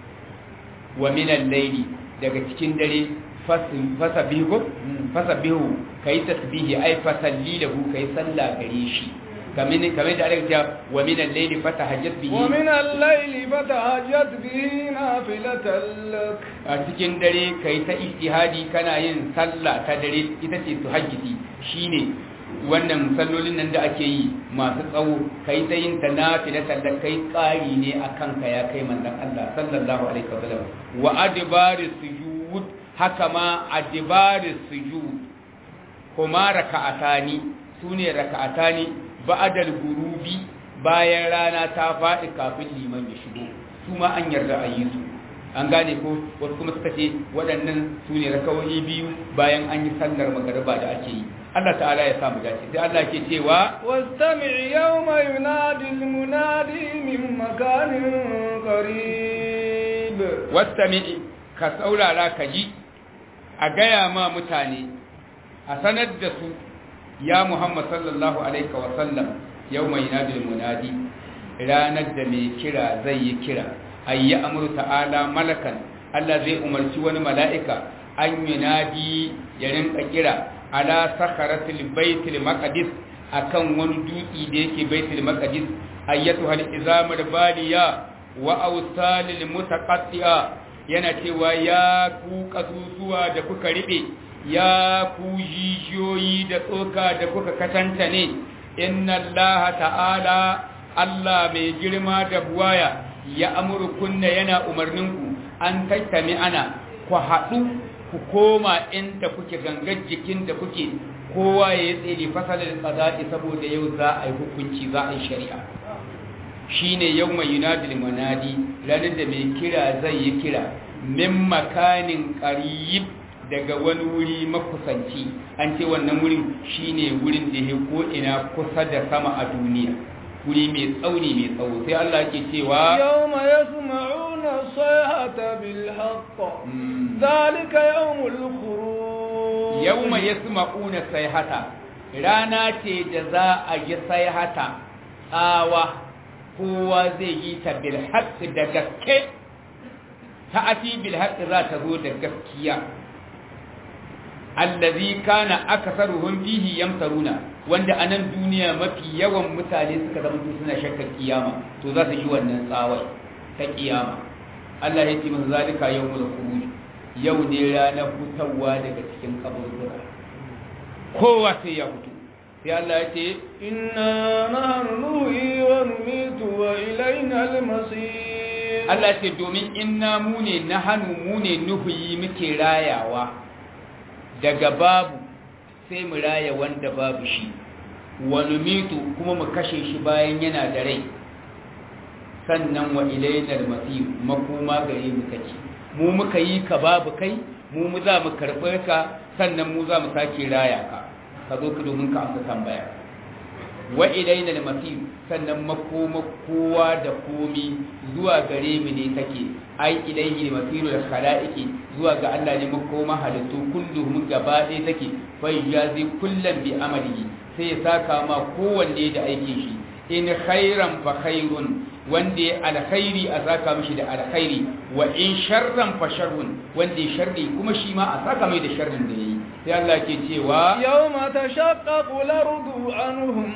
wa min al-layli daga cikin dare fasabihu fasabihu kai tasbihi ai fasalli lahu kai salla gare shi kamin kamar da aka cewa wa min al-layli fatahajjat bihi wa min al-layli fatahajjat bihi nafilatan lak a cikin dare kai ta ijtihadi kana yin sallah ta dare ita ce tuhajjiti shine wannan sallolin nan da ake yi masu tsawo kai ta yin ta nafilatan lak kai tsari ne akan ka ya kai manzon Allah sallallahu alaihi wasallam wa adbari sujud haka ma adibaris sujud kuma raka'atani sune raka'atani ba'dal gurubi bayan rana ta faɗi kafin liman ya shigo su ma an yarda a yi su an gane ko wasu kuma suka ce waɗannan su ne rakawoyi biyu bayan an yi sallar magariba da ake yi Allah ta'ala ya samu dace sai Allah ke cewa wastami yawma yunadi almunadi min makanin qarib wastami ka saurara ka ji a gaya ma mutane a sanar da su ya Muhammad sallallahu alaihi wa sallam yawma yunadi almunadi ranar da mai kira zai yi kira ayi amru ta'ala malakan Allah zai umarci wani mala'ika an yunadi ya rinka kira ala sakaratil baitul maqdis akan wani dutsi da yake baitul maqdis ayyatu hal izamul baliya wa awsalil mutaqatti'a yana cewa ya ku kasusuwa da kuka ribe ya ku jijiyoyi da tsoka da kuka katanta ne inna allaha ta'ala Allah mai girma da buwaya ya amurkunna yana umarninku an tattami ana ku haɗu ku koma inda kuke gangar jikin da kuke kowa ya yi tsere fasalar tsada'i saboda yau za a yi hukunci za a yi shari'a shi ne yau mai yunadil manadi ranar da mai kira zai yi kira min makanin ƙarib daga wani wuri makusanci an ce wannan wurin shi ne wurin da ya ko'ina kusa da sama a duniya wuri mai tsauni mai tsawo sai Allah ke cewa yau ma ya الصيحة بالحق ذلك يوم الخروج يوم يسمعون الصيحة رانا ce da za a yi sayhata tsawa kowa zai yi ta bil da gaske ta ati bil za ta zo da gaskiya allazi kana aksaruhum fihi yamtaruna wanda a nan duniya mafi yawan mutane suka zama suna shakkar kiyama to za su yi wannan tsawai ta kiyama Allah ya ce masa zalika yawmul khuruj yau ne ranar fitowa daga cikin kaburbura kowa sai ya fito sai Allah ya ce inna nahnu nuhi wa numitu wa ilayna al-masir Allah ce domin inna mu ne nahnu mu ne nuhi muke rayawa daga babu sai mu raya wanda babu shi wa numitu kuma mu kashe shi bayan yana da rai sannan wa ilainar masir makoma gare mu take mu muka yi ka babu kai mu mu za mu karɓar ka sannan mu za mu sake raya ka ka zo ka domin ka amsa tambaya wa ilainar masir sannan makoma kowa da komi zuwa gare mu ne take ai ilaihi masiru da khalaiqi zuwa ga Allah ne makoma halittu kulluhum gaba ɗaya take fa yazi kullam bi amalihi sai ya saka ma kowanne da aikin shi in khairan fa khairun wanda ya alkhairi a saka mishi da alkhairi wa in sharran fa sharrun wanda ya sharri kuma shi ma a saka mai da sharrin da yayi sai Allah ke cewa yawma tashaqqaqu al-ardu anhum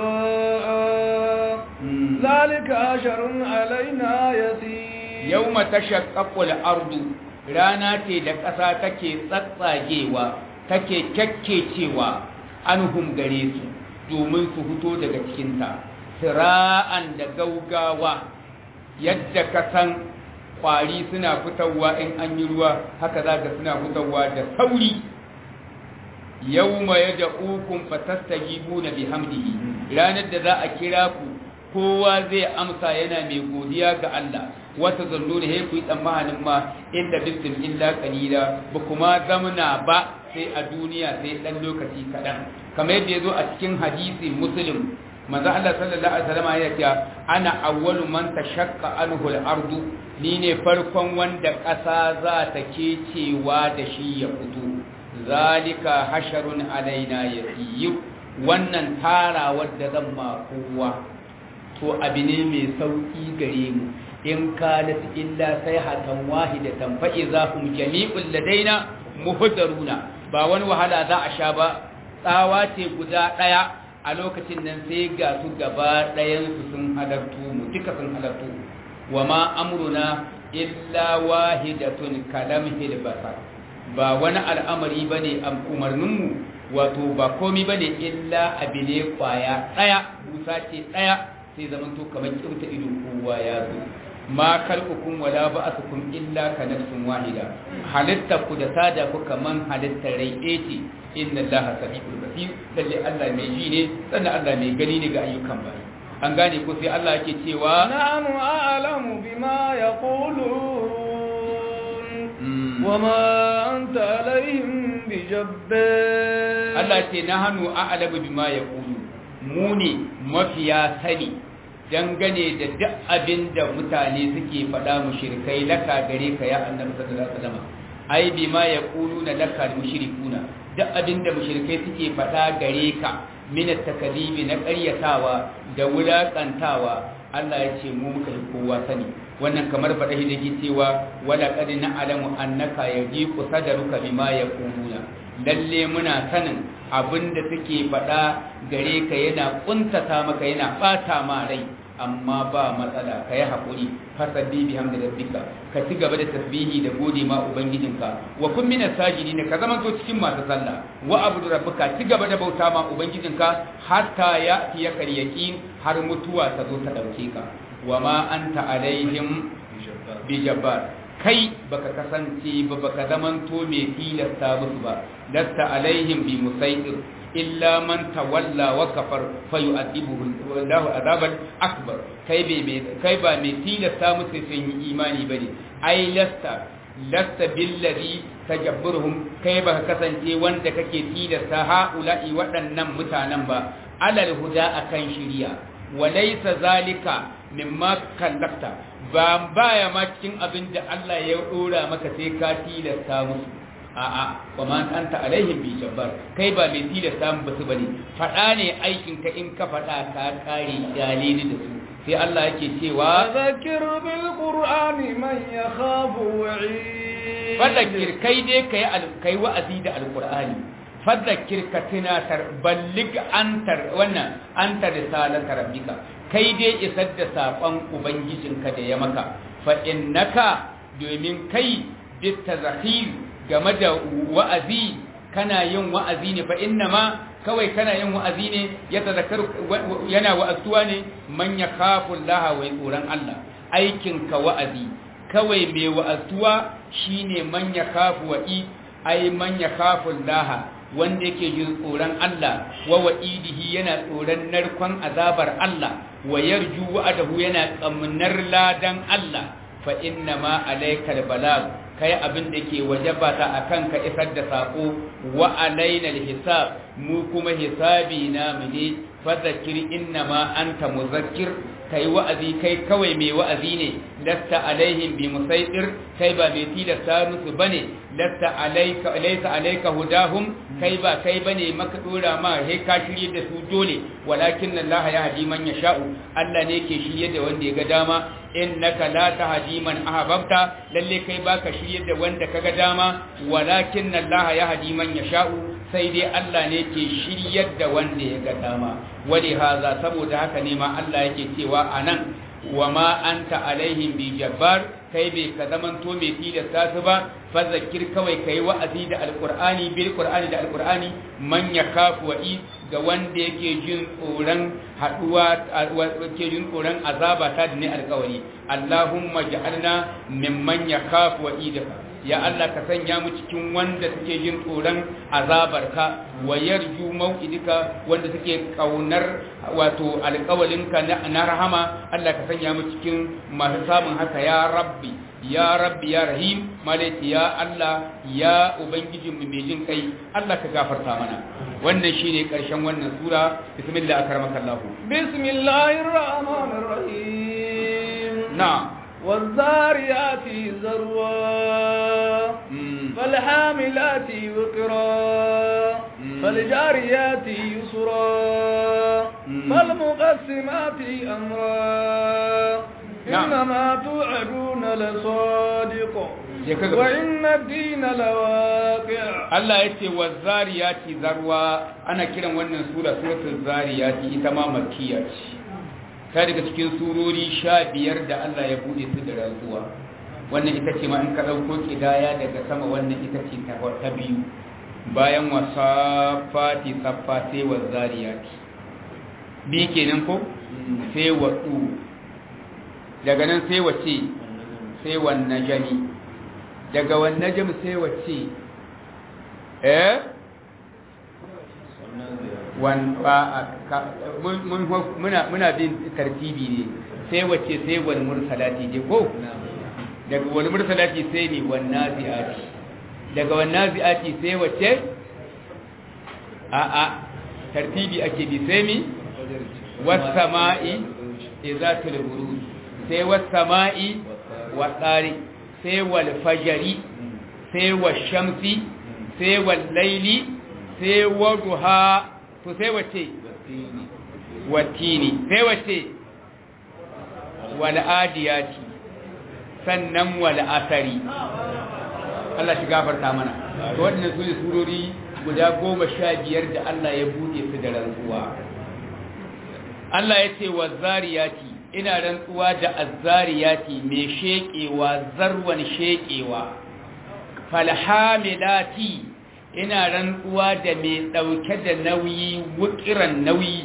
siraa zalika asharun alaina yasir yawma tashaqqaqu al-ardu rana ce da ƙasa take tsatsagewa take kyakkecewa anhum gare su domin su fito daga cikinta sira'an da gaugawa yadda ka san kwari suna fitowa in an yi ruwa haka za ka suna fitowa da sauri yau ma ya da ukun fatastagibu na bihamdihi ranar da za a kira ku kowa zai amsa yana mai godiya ga Allah wata zanno da haiku yi tsammanin ma inda bistin illa kalila ba kuma zamana ba sai a duniya sai ɗan lokaci kaɗan kamar yadda ya zo a cikin hadisi muslim manzo Allah sallallahu alaihi wasallam ya ce ana awwalu man tashaqqa anhu al-ardu ni ne farkon wanda ƙasa za ta kecewa da shi ya fito zalika hasharun alaina yasiyyu wannan tara wadda zan ma kowa to abu ne mai sauki gare mu in kanat illa sayhatan wahidatan fa idahum jami'un ladaina muhdaruna ba wani wahala za a sha ba tsawa ce guda daya a lokacin nan sai ga su gaba ɗayansu sun halartu mu duka sun halartu wa ma amruna illa wahidatun kalamhil basar ba wani al'amari bane am umarninmu wato ba komi bane illa abine kwaya ɗaya busa ce ɗaya sai zaman to kamar kirta ido kowa ya zo ma khalqukum wala ba'athukum illa ka nafsin wahida halitta ku da sada ku kaman halittar rai ce inna allaha samiul basir lalle Allah mai ji ne sannan Allah mai gani ne ga ayyukan bayi an gane ko sai Allah yake cewa nahnu a'lamu bima yaqulun wama anta alaihim bijabbar Allah ce nahnu a'lamu bima yaqulu mu ne mafiya sani dangane da duk abin da mutane suke faɗa mushrikai laka gare ka ya annabi sallallahu alaihi wasallam ai bima yaquluna laka mushrikuna duk abin da mushrikai suke faɗa gare ka min takalibi na ƙaryatawa da wulaƙantawa Allah ya ce mu muka yi kowa sani wannan kamar faɗa shi da ke cewa wala qad na'lamu annaka yajiqu sadruka bima yaquluna lalle muna sanin abin da suke faɗa gare ka yana kuntata maka yana ɓata ma rai amma ba matsala ka yi haƙuri fasabbi bi hamda rabbika ka ci gaba da tasbihi da gode ma ubangijinka wa kun mina sajidi ne ka zama to cikin masu sallah wa abudu rabbika ci gaba da bauta ma ubangijinka hatta ya fiye karyaki har mutuwa ta zo ta ɗauke ka wa ma anta alaihim bi jabbar kai baka kasance ba baka zamanto mai tilasta musu ba lasta alaihim bi musaitir illa man tawalla wa kafar fayu'adibuhu wallahu azaban akbar kai bai kai ba mai tilasta musu sun yi imani bane ai lasta lasta billadhi tajabburuhum kai ba kasance wanda kake tilasta haula'i waɗannan mutanen ba alal huda akan shiriya walaysa zalika mimma kallafta ba baya ma cikin abin da Allah ya dora maka sai ka tilasta musu a'a wa ma anta alaihim bi jabbar kai ba mai tilasta mu basu bane fada ne aikin ka in ka fada ka kare dalili da su sai Allah yake cewa zakir bil qur'ani man yakhafu wa'id fadakir kai dai kai kai wa'azi da alqur'ani fadakir ka tunatar ballig antar wannan antar risalata rabbika kai dai isar da saƙon ubangijinka da ya maka fa innaka domin kai bitta zahir game da wa'azi kana yin wa'azi ne fa inna ma kawai kana yin wa'azi ne ya tazakkaru yana wa'azuwa ne man ya kafu Allah wa tsoron Allah aikin ka wa'azi kawai mai wa'azuwa shine man ya kafu wa'i ai man ya kafu Allah wanda yake jin tsoron Allah wa wa'idihi yana tsoron narkon azabar Allah wa yarju wa'adahu yana tsamnar ladan Allah fa inna ma alaikal balag kai abin da ke wajaba ta akan ka isar da sako wa alaina hisab mu kuma hisabi na mu ne fadhakir inna ma anta muzakkir kai wa'azi kai kawai mai wa'azi ne lasta alaihim bi musaitir kai ba mai tilasta musu bane lasta alayka laysa alayka hudahum kai ba kai bane maka dora ma he ka shirye da su dole walakin Allah ya hadi man yasha'u Allah ne ke shirye da wanda ya ga dama innaka la tahdi man ahbabta lalle kai baka shirye da wanda kaga dama walakin Allah ya hadi man yasha'u sai dai Allah ne ke shiryar da wanda ya ga dama wali haza saboda haka ne ma Allah yake cewa anan wa ma anta alaihim bi jabbar kai bai ka zamanto mai tilasta su ba fa zakir kawai kai wa'azi da alqur'ani bil qur'ani da alqur'ani man yakafu wa'i ga wanda yake jin tsoron haduwa yake jin tsoron azaba ta da ne alƙawari Allahumma ja'alna mimman yakafu wa'idaka ya Allah ka sanya mu cikin wanda suke jin tsoron azabarka wa yarju mau'idika wanda suke kaunar wato alƙawalinka na rahama Allah ka sanya mu cikin masu samun haka ya rabbi ya rabbi ya rahim malaiti ya Allah ya ubangijin mu mai jin kai Allah ka gafarta mana wannan shine karshen wannan sura bismillah akramaka Allah bismillahir rahmanir rahim na'am والذاريات ذروا فالحاملات وقرا فالجاريات يسرا فالمقسمات أمرا إنما توعدون لصادق وإن الدين لواقع Allah ya ce wa zariyati zarwa ana kiran wannan sura suratul zariyati ita ma makkiya ce ta daga cikin surori sha biyar da Allah ya bude su da rantsuwa wannan ita ce ma in ka ɗauko ƙidaya daga sama wannan ita ce ta biyu bayan wasa fati tsaffa sai wa zariyati bi kenan ko sai wa ɗu daga nan sai wace sai wannan jami daga wannan jami sai wace eh muna bin tartibi ne sai wace sai wani mursalati je ko daga wani mursalati sai ne wannan zi'ati daga wannan zi'ati sai wace a a tartibi ake bi sai mi wasama'i izatul buruj sai wasama'i wa tsari sai wal fajari sai wa shamsi sai wal laili sai wa duha to sai wace watini sai wace wal adiyati sannan wal asari Allah shi gafarta mana to waɗannan su ne surori guda goma sha biyar da Allah ya buɗe su da rantsuwa Allah ya ce wa zariyati ina rantsuwa da azzariyati mai sheƙewa zarwan sheƙewa falhamilati ina rantsuwa da mai ɗauke da nauyi wukiran nauyi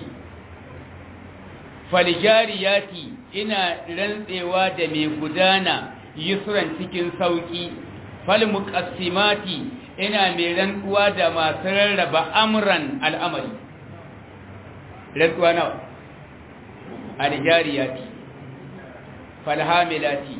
faljariyati ina rantsewa da mai gudana yusran cikin sauƙi falmuqassimati ina mai rantsuwa da masu rarraba amran al'amari rantsuwa nawa aljariyati falhamilati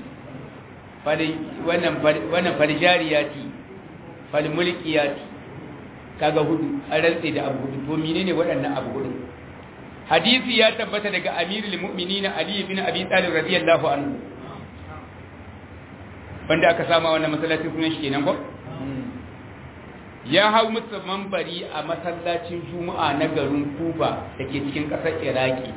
wannan faljariyati falmulkiyati kaga hudu an rantse da abu hudu to menene waɗannan abu hudu hadisi ya tabbata daga amirul mu'minin ali ibn abi talib radiyallahu anhu banda aka sama wannan masallacin sunan shi kenan ko ya hau musu mambari a masallacin juma'a na garin kuba da ke cikin ƙasar iraki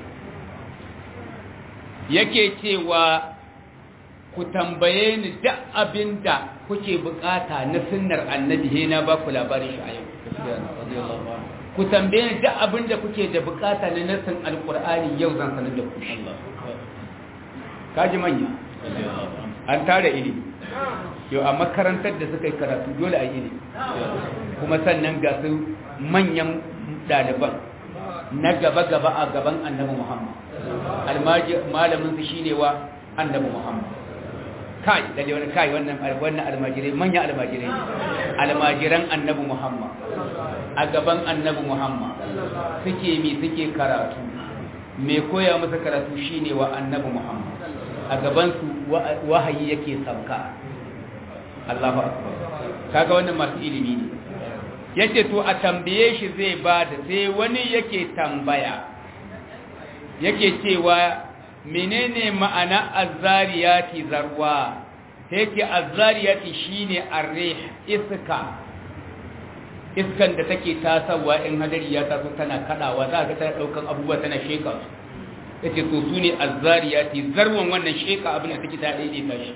yake cewa ku tambaye ni duk abin da kuke bukata na sunnar annabi he na ba ku labarin shi a yau ku tambaye ni duk abin da kuke da bukata na nassin alkur'ani yau zan sanar da ku shi kaji manya an tara ilimi yau a makarantar da suka yi karatu dole a yi kuma sannan ga su manyan ɗaliban na gaba-gaba a gaban annabi muhammad malamin su shine wa annabi muhammad kai dalle wani kai wannan wannan almajirai manyan almajirai almajiran annabi muhammad a gaban annabi muhammad suke mi suke karatu me koya musu karatu shine wa annabi muhammad a gaban su wahayi yake sauka Allahu akbar kaga wannan masu ilimi ne yace to a tambaye shi zai ba da sai wani yake tambaya yake cewa menene ma'ana azzariyati zarwa yake azzariyati shine arrih iska iskan da take tasawa in hadari ya taso tana kadawa za ka tana daukan abubuwa tana sheka su yace to su ne azzariyati zarwan wannan sheka abin da take ta daidaita shi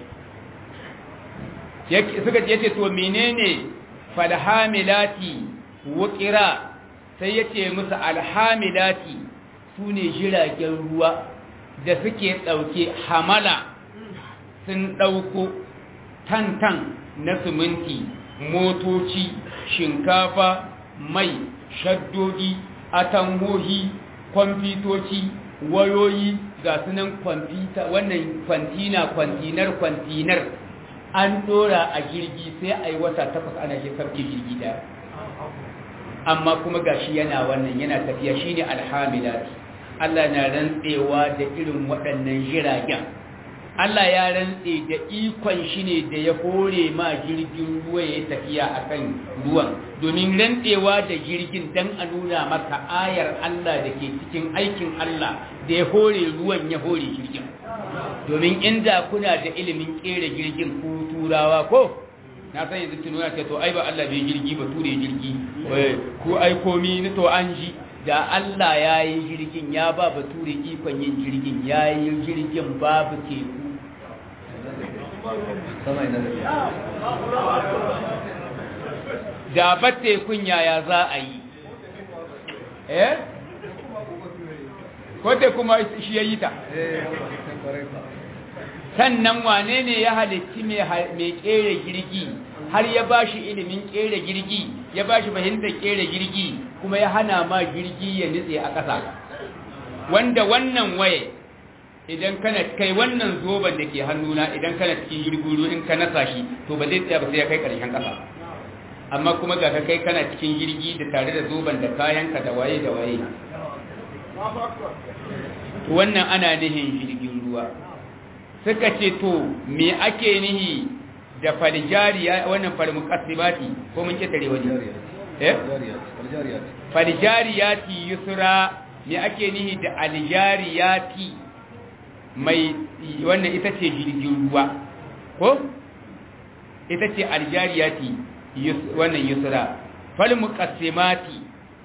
yake suka yace to menene falhamilati wuqira sai yace musu alhamilati su ne jiragen ruwa da suke ɗauke hamala sun ɗauko tantan na siminti motoci shinkafa mai shaddodi atangohi kwamfitoci wayoyi ga sunan kwamfita wannan kwantina kwantinar kwantinar an ɗora a jirgi sai a yi wata takwas ana shi sarki jirgi da amma kuma gashi yana wannan yana tafiya shine alhamilati Allah na rantsewa da irin waɗannan jiragen Allah ya rantse da ikon shi ne da ya hore ma jirgin ruwa ya tafiya a kan ruwan domin rantsewa da jirgin don a nuna maka ayar Allah da ke cikin aikin Allah da ya hore ruwan ya hore jirgin domin inda kuna da ilimin kera jirgin ku turawa ko na san yanzu tununa ce to ai ba Allah bai jirgi ba ture jirgi ko ai komi ni to an ji da Allah ya yi jirgin ya ba bature ikon yin jirgin ya yi jirgin babu teku da ba tekun yaya za a yi eh ko te kuma shi ya yi ta sannan wane ne ya halitti mai kere jirgi har ya ba shi ilimin kere jirgi ya ba shi fahimtar kere jirgi kuma ya hana ma jirgi ya nitse a ƙasa wanda wannan waye idan kana kai wannan zoban da ke hannuna idan kana cikin jirgin in ka nasa shi to ba zai tsaya ba sai ya kai ƙarshen ƙasa amma kuma ga ka kai kana cikin jirgi da tare da zoban da kayanka da waye da waye wannan ana nihin jirgin ruwa suka ce to me ake nihi da faljariya wannan falmuqassimati ko mun ce tare waje eh faljariyati yusra me ake nihi da aljariyati mai wannan ita ce jirgin ruwa ko ita ce aljariyati wannan yusra falmuqassimati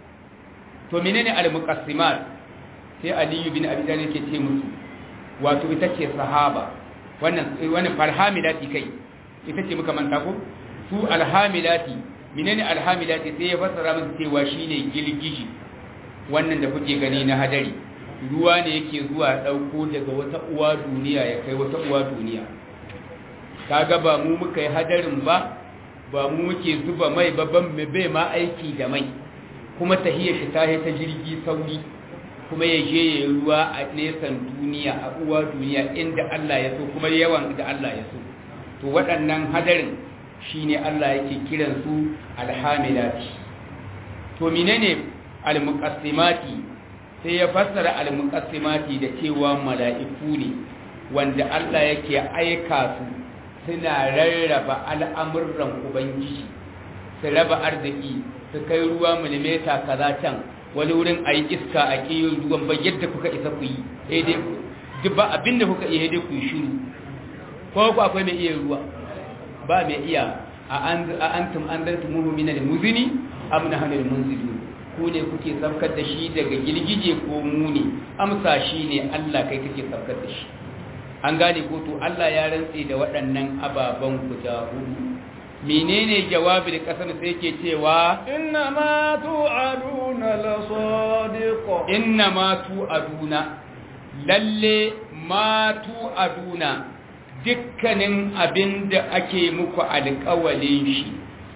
to menene almuqassimat sai aliyu bin abi talib ke ce musu wato ita ce sahaba wannan wannan farhamilati kai ita ce muka manta ko su alhamilati menene alhamilati sai ya fassara musu cewa shine gilgiji wannan da kuke gani na hadari ruwa ne yake zuwa dauko daga wata uwa duniya ya kai wata uwa duniya kaga ba mu muka yi hadarin ba ba mu muke zuba mai babban bai ma aiki da mai kuma tahiyar shi ta ta jirgi sauri kuma ya je ya ruwa a nesan duniya a uwa duniya inda Allah ya so kuma yawan da Allah ya so to waɗannan hadarin shine Allah yake kiran su alhamilati to menene almuqassimati sai ya fassara almuqassimati da cewa mala'iku ne wanda Allah yake aika su suna rarraba al'amuran ubangiji su raba arziki su kai ruwa milimeta kaza can wani wurin a yi iska a ƙiyar ruwan ba yadda kuka isa ku yi duk ba abinda kuka iya dai ku yi shiru ko ku akwai mai iya ruwa ba mai iya a antum an zartu muhimmina da muzini amna hannun munzilu ku ne kuke safkar da shi daga girgije ko muni amsa shi ne allah kai kake safkar da shi an gane ko to allah ya rantse da waɗannan ababen guda hudu menene jawabi da kasar sai ke cewa inna ma tu'aduna la sadiq inna ma tu'aduna lalle ma tu'aduna dukkanin abinda ake muku alƙawalin shi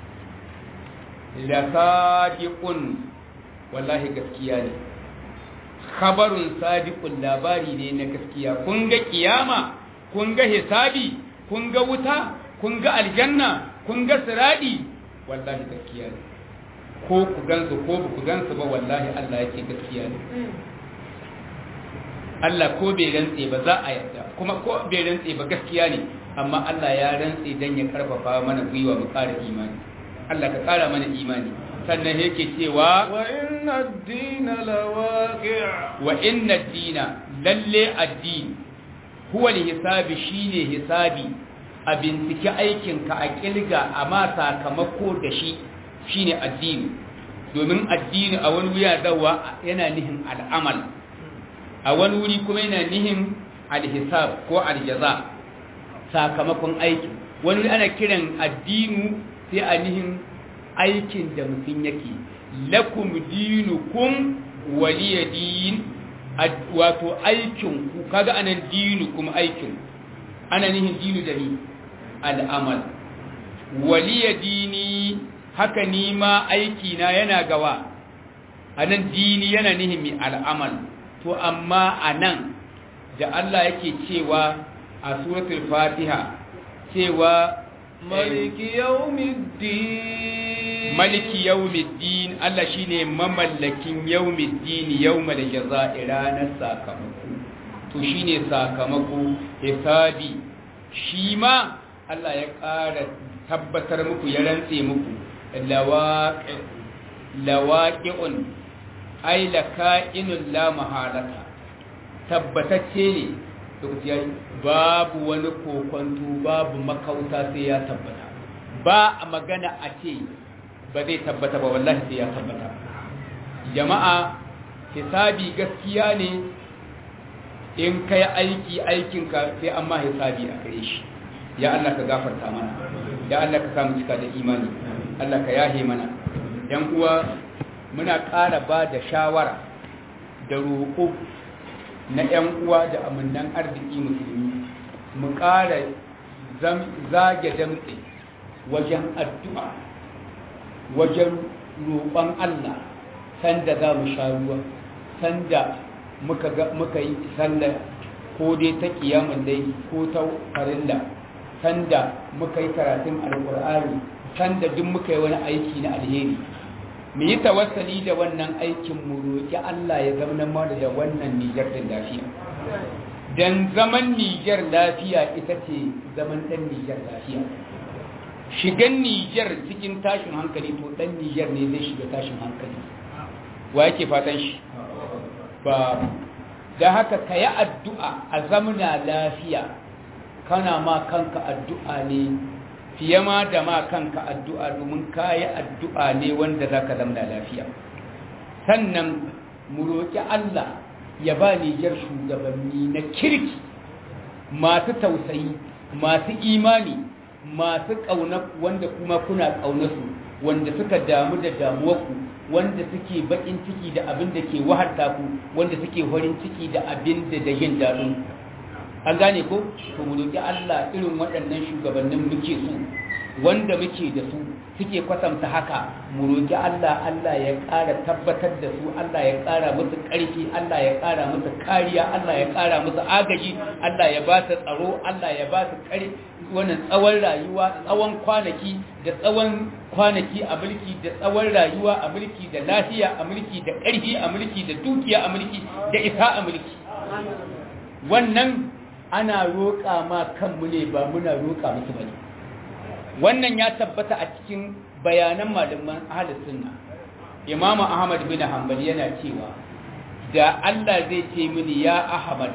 la sadiqun wallahi gaskiya ne khabarun sadiqun labari ne na gaskiya kun ga kiyama kun ga hisabi kun ga wuta kun ga aljanna kun ga siradi wallahi gaskiya ne ko ku gansu ko ba ku gansu ba wallahi Allah ya ce gaskiya ne Allah ko bai rantse ba za a yarda kuma ko bai rantse ba gaskiya ne amma Allah ya rantse dan ya karfafa mana gwiwa mu ƙara imani Allah ka ƙara mana imani sannan yake cewa wa inna ad-dina lawaqi' wa inna ad-dina lalle ad-din huwa al-hisabi shine hisabi a bincike aikinka a kilga a ma sakamako da shi shine addini domin addini a wani wuya dawa yana nihin al'amal a wani wuri kuma yana nihin alhisab ko aljaza sakamakon aiki wani ana kiran addinu sai a nihin aikin da mutum yake lakum dinukum waliya din wato aikin ku kaga anan dinu kuma aikin ana nihin dinu da ni al'amal waliya dini haka ni ma aiki na yana gawa anan dini yana nihin mi al'amal to amma anan da Allah yake cewa a suratul fatiha cewa maliki yawmiddin maliki yawmiddin Allah shine mamallakin yawmiddin yawmal jazaa'i ranar sakamako to shine sakamako hisabi shi ma Allah ya ƙara tabbatar muku ya rantse muku lawaqi lawaqi'un ay laka'inun la mahalata tabbatacce ne lokaci yayi babu wani kokonto babu makauta sai ya tabbata ba a magana a ce ba zai tabbata ba wallahi sai ya tabbata jama'a hisabi gaskiya ne in kai aiki aikinka sai an ma hisabi a gare shi ya Allah ka gafarta mana ya Allah ka samu cika da imani Allah ka yahe mana yan uwa muna ƙara ba da shawara da roƙo na yan uwa da amannan arziki musulmi mu ƙara zage damtse wajen addu'a wajen roƙon Allah sanda za mu sha ruwa sanda muka yi sallar ko dai ta kiyamun dai ko ta farilla sanda muka yi karatun alkur'ani sanda duk muka yi wani aiki na alheri mu yi tawassali da wannan aikin mu roƙi Allah ya zama mana da wannan Nijar din lafiya dan zaman Nijar lafiya ita ce zaman dan Nijar lafiya shigan Nijar cikin tashin hankali to dan Nijar ne zai shiga tashin hankali wa yake fatan shi ba da haka ka yi addu'a a zamana lafiya kana ma kanka addu'a ne fiye ma da ma kanka addu'a domin ka yi addu'a ne wanda za ka zamana lafiya sannan mu roƙi Allah ya ba Nijar shugabanni na kirki masu tausayi masu imani masu ƙauna wanda kuma kuna ƙaunarsu wanda suka damu da damuwarku wanda suke bakin ciki da abin da ke waharta ku wanda suke farin ciki da abin da da yin daɗin an gane ko to mu roƙi Allah irin waɗannan shugabannin muke so wanda muke da su suke kwatanta haka mu roƙi Allah Allah ya ƙara tabbatar da su Allah ya ƙara musu ƙarfi Allah ya ƙara musu kariya Allah ya ƙara musu agaji Allah ya ba su tsaro Allah ya ba su ƙarfi wannan tsawon rayuwa tsawon kwanaki da tsawon kwanaki a mulki da tsawon rayuwa a mulki da lafiya a mulki da ƙarfi a mulki da dukiya a mulki da isa a mulki wannan ana roƙa ma kanmu ne ba muna roƙa musu bane wannan ya tabbata a cikin bayanan malaman ahlus sunna Imam Ahmad bin Hanbal yana cewa da Allah zai ce mini ya Ahmad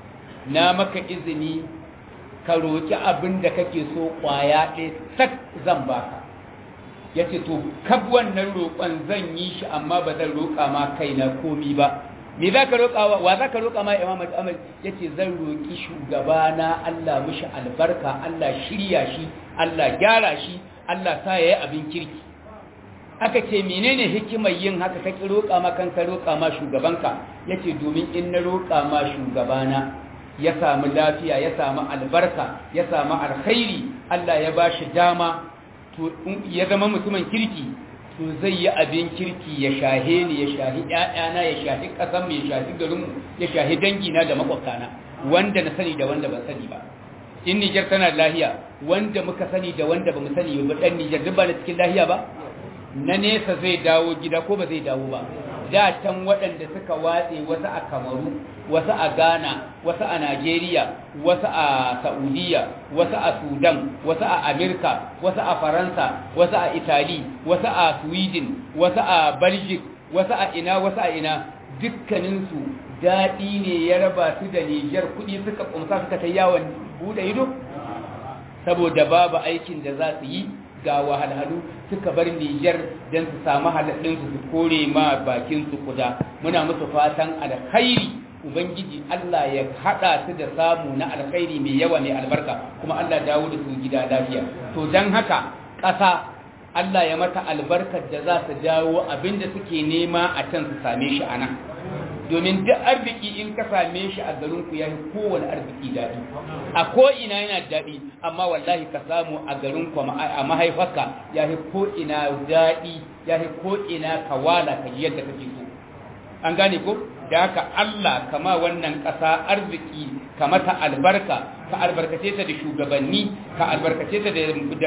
na maka izini ka roƙi abin da kake so ƙwaya ɗaya sak zan baka ya ce to kab wannan roƙon zan yi shi amma ba zan roƙa ma kaina komi ba me za ka roƙa wa za ka roƙa ma imam al ya ce zan roƙi shugabana Allah mishi albarka Allah shirya shi Allah gyara shi Allah sa ya yi abin kirki aka ce menene hikimar yin haka ka roƙa ma kanka roƙa ma shugabanka ya ce domin in na roƙa ma shugabana ya samu lafiya ya samu albarka ya samu alkhairi Allah ya ba shi dama ya zama mutumin kirki to zai yi abin kirki ya shahe ni ya shahi ƴaƴana ya shahi ƙasar ya shahi garin ya shahi dangina da makwabtana wanda na sani da wanda ban sani ba in Nijar tana lahiya wanda muka sani da wanda ba mu sani ba dan Nijar duk ba na cikin lahiya ba na nesa zai dawo gida ko ba zai dawo ba da can waɗanda suka watse wasu a kamaru wasu a ghana wasu a nigeria wasu a saudiya wasu a sudan wasu a amerika wasu a faransa wasu a italy wasu a sweden wasu a belgium wasu a ina wasu a ina dukkaninsu daɗi ne ya raba su da nijar kuɗi suka ƙumsa suka ta yawon buɗe ido saboda babu aikin da za su yi ga wahalhalu suka bar Nijar don su samu halaɗinsu su kore ma bakin su kuda muna musu fatan alkhairi ubangiji Allah ya haɗa su da samu na alkhairi mai yawa mai albarka kuma Allah dawo da su gida lafiya to don haka ƙasa Allah ya mata albarkar da za su dawo abinda suke nema a can su same shi a nan domin duk arziki in ka same shi a garinku ya fi kowane arziki daɗi a ko'ina yana daɗi amma wallahi ka samu a garinku a mahaifarka ya fi ko'ina daɗi ya fi ko'ina kawala ka yi yadda kake so an gane ko da haka Allah kama wannan ƙasa arziki ka mata albarka ka albarkace ta da shugabanni ka albarkace ta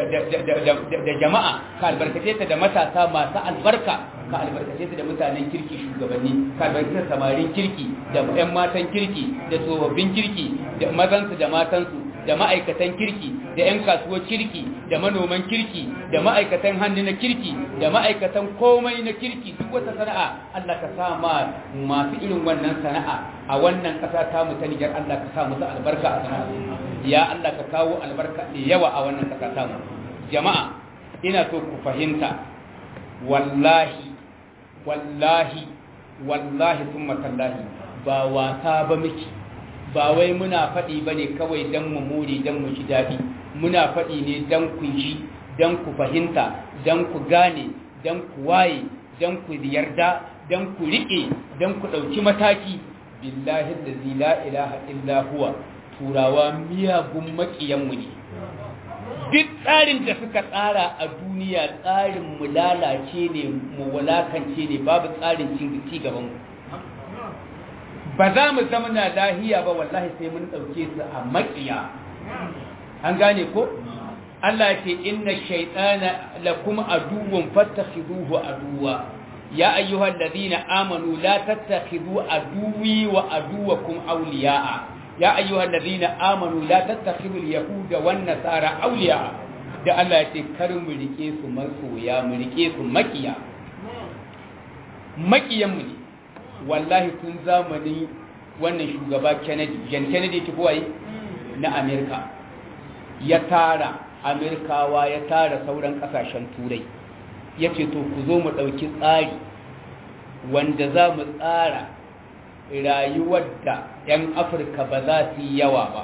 da jama'a ka albarkace ta da matasa masu albarka ka albarkace ta da mutanen kirki shugabanni ka albarkace samarin kirki da 'yan matan kirki da tsofaffin kirki da mazansu da matansu da ma'aikatan kirki da 'yan kasuwar kirki da manoman kirki da ma'aikatan hannu na kirki da ma'aikatan komai na kirki duk wata sana'a Allah ka sa ma masu irin wannan sana'a a wannan ƙasa ta mu ta Nijar Allah ka sa musu albarka a sana'a ya Allah ka kawo albarka da yawa a wannan ƙasa ta mu jama'a ina so ku fahimta wallahi wallahi wallahi thumma tallahi ba wasa ba miki ba wai muna faɗi ba ne kawai don mu more don mu ji daɗi muna faɗi ne don ku ji don ku fahimta don ku gane don ku waye don ku yarda don ku riƙe don ku ɗauki mataki billahi da la ilaha illa huwa turawa miyagun maƙiyanmu ne duk tsarin da suka tsara a duniya tsarin mu lalace ne mu walakance ne babu tsarin ci gaban mu ba za mu zama na lahiya ba wallahi sai mun ɗauke su a maƙiya an gane ko Allah ya ce inna shaytana lakum aduwwun fattakhiduhu aduwa ya ayyuhal ladina amanu la tattakhidu aduwi wa aduwakum awliya'a ya ayyuhal ladina amanu la tattakhidu al-yahuda wan nasara awliya'a da Allah ya ce kar mu rike su masoya mu rike su makiya makiyan mu ne wallahi tun zamanin wannan shugaba Kennedy John Kennedy tukuwai na Amerika ya tara Amerikawa ya tara sauran kasashen turai ya ce to ku zo mu ɗauki tsari wanda za mu tsara rayuwar da 'yan afirka ba za su yi yawa ba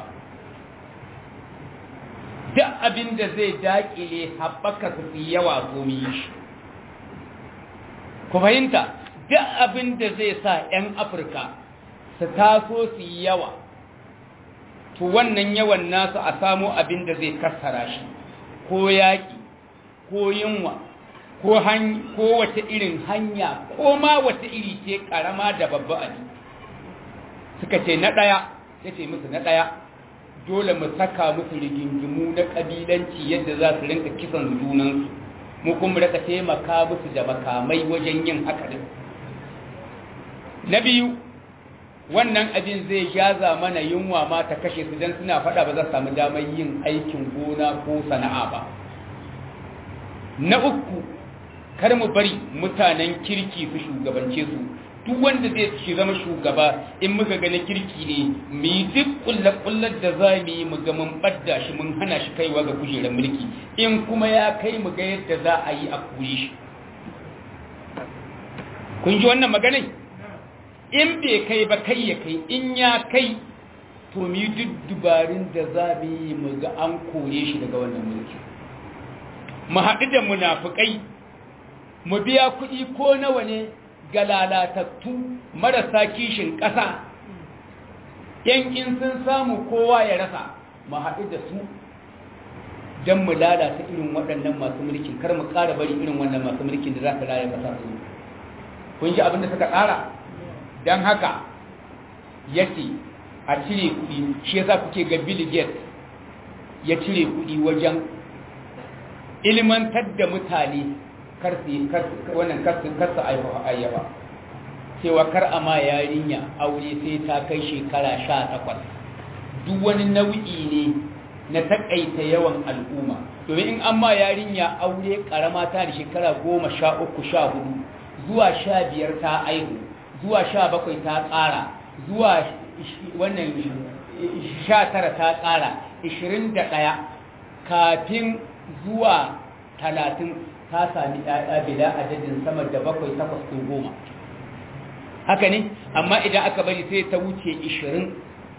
duk abin da zai daƙile haɓaka su fi yawa gomi shi ku fahimta duk abin da zai sa 'yan afirka su taso su yi yawa to wannan yawan nasu a samo abin da zai kassara shi ko yaƙi ko yunwa ko wata irin hanya ko ma wata iri ce ƙarama da babba abi suka ce na ɗaya ya ce musu na ɗaya dole mu saka musu rigingimu na ƙabilanci yadda za su rinka kisan junansu mu kuma raka taimaka musu da makamai wajen yin haka din na biyu wannan abin zai jaza mana yunwa ma ta kashe su don suna faɗa ba za su samu damar yin aikin gona ko sana'a ba na uku kar mu bari mutanen kirki su shugabance su duk wanda zai ci zama shugaba in muka ga na kirki ne mu yi duk kullar da za mu yi mu ga mun badda shi mun hana shi kaiwa ga kujerar mulki in kuma ya kai mu ga yadda za a yi a kuri shi kun ji wannan maganai in bai kai ba kai ya kai in ya kai to mu yi duk dubarin da za mu yi mu ga an kore shi daga wannan mulki mu haɗu da munafukai mu biya kuɗi ko nawa ne ga lalatattu marasa kishin ƙasa yankin sun samu kowa ya rasa mu haɗu da su don mu lalata irin waɗannan masu mulkin kar mu ƙara bari irin wannan masu mulkin da za ka raya ƙasa su kun ji abin da suka tsara don haka ya ce a cire kuɗi shi yasa kuke ga bill gates ya cire kuɗi wajen ilmantar da mutane wannan karsu ayyaba cewa kar a ma yarinya aure sai ta kai shekara sha takwas duk wani nau'i ne na takaita yawan al'umma domin in an ma yarinya aure karama ta da shekara goma sha uku sha hudu zuwa sha biyar ta aihu zuwa sha bakwai ta ƙara zuwa wannan sha tara ta ƙara ishirin da ɗaya kafin zuwa talatin ta sami ɗaya bila adadin sama da bakwai takwas ko goma haka ne amma idan aka bari sai ta wuce ishirin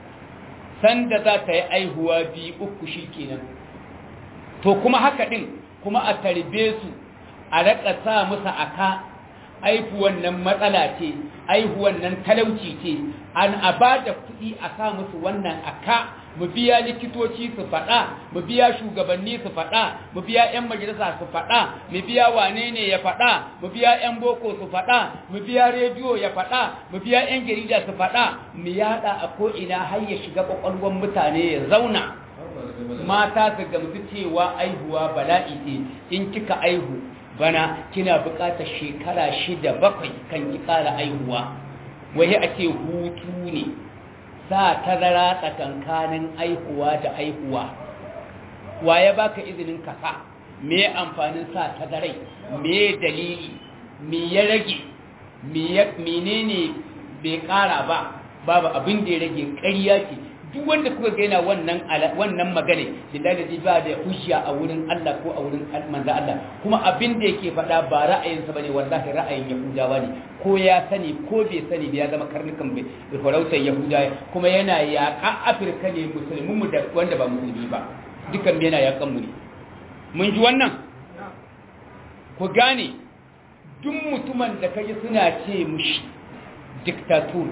sanda za ta yi aihuwa biyu uku shi kenan to kuma haka ɗin kuma a tarbe su a raka sa musu aka aihuwan nan matsala ce aihuwan nan talauci ce an a ba da kuɗi a sa musu wannan aka mu biya likitoci su faɗa mu biya shugabanni su faɗa mu biya 'yan majalisa su faɗa mu biya wane ne ya faɗa mu biya 'yan boko su faɗa mu biya rediyo ya faɗa mu biya 'yan jarida su faɗa mu yaɗa a ko'ina har ya shiga ƙwaƙwalwar mutane ya zauna mata su gamsu cewa aihuwa bala'i ce in kika aihu bana kina buƙatar shekara shida bakwai kan ki ƙara aihuwa wai a ce hutu ne sa tazara tsakankanin aihuwa da aihuwa wa ya baka izinin kasa me amfanin sa tazarai me dalili me ya rage menene bai kara ba babu abin da ya rage ƙarya ce duk wanda kuka gaina wannan wannan magana lillahi ba da hujja a wurin Allah ko a wurin manzo Allah kuma abin da yake faɗa ba ra'ayinsa bane wallahi ra'ayin yahudawa ne ko ya sani ko bai sani ya zama karnukan bai farautar yahudawa kuma yana yaƙa afirka ne musulmin mu da wanda ba musulmi ba dukan yana yaƙan mu ne mun ji wannan ku gane duk mutumin da kaji suna ce mushi diktatur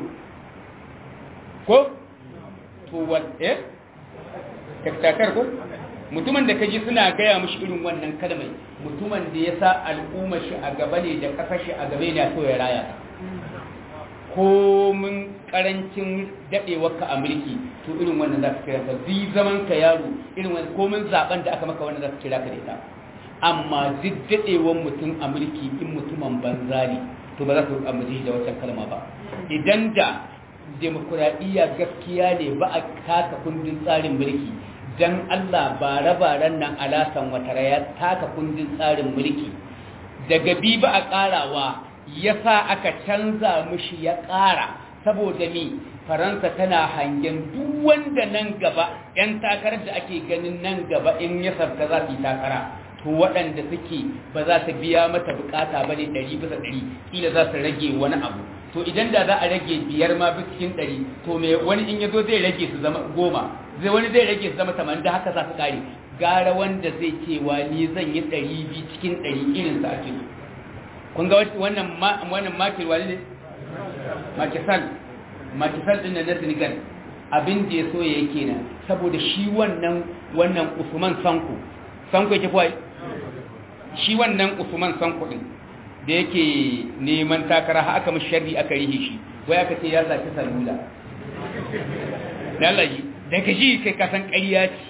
ko to wal eh diktator ko mutumin da kaji suna gaya mushi irin wannan kalmai mutumin da ya sa al'umma shi a gaba ne da kasar shi a gaba ne so ya raya komin karancin daɗewarka a mulki to irin wannan za ka kira ka zi zaman ka yaro irin wannan komin zaben da aka maka wannan za ka kira ka da ita amma duk daɗewar mutum a mulki in mutumin banza ne to ba za ka amince da wancan kalma ba idan da demokuraɗiyya gaskiya ne ba a taka kundin tsarin mulki dan Allah bare-baren nan alasan watara ya taka kundin tsarin mulki daga bi ba a ƙarawa ya sa aka canza mushi ya ƙara saboda mi faransa tana hangen duk wanda nan gaba 'yan takarar da ake ganin nan gaba in ya sarka za su yi takara to waɗanda suke ba za su biya mata bukata ba ne ɗari bisa ɗari ƙila za su rage wani abu to idan da za a rage biyar ma bisa cikin ɗari to me wani in ya zo zai rage su zama goma zai wani zai rage su zama tamanin da haka za su ƙare gara wanda zai cewa ni zan yi ɗari biyu cikin ɗari irinsa ake so kun ga wannan wannan makil wani ne makisal makisal din na Senegal abin da ya so ya yake nan saboda shi wannan wannan Usman Sanko Sanko yake kuwa shi wannan Usman Sanko din da yake neman takara har aka mishi sharri aka rihe shi wai aka ce ya saki salula lalaji daga shi kai kasan ƙarya ce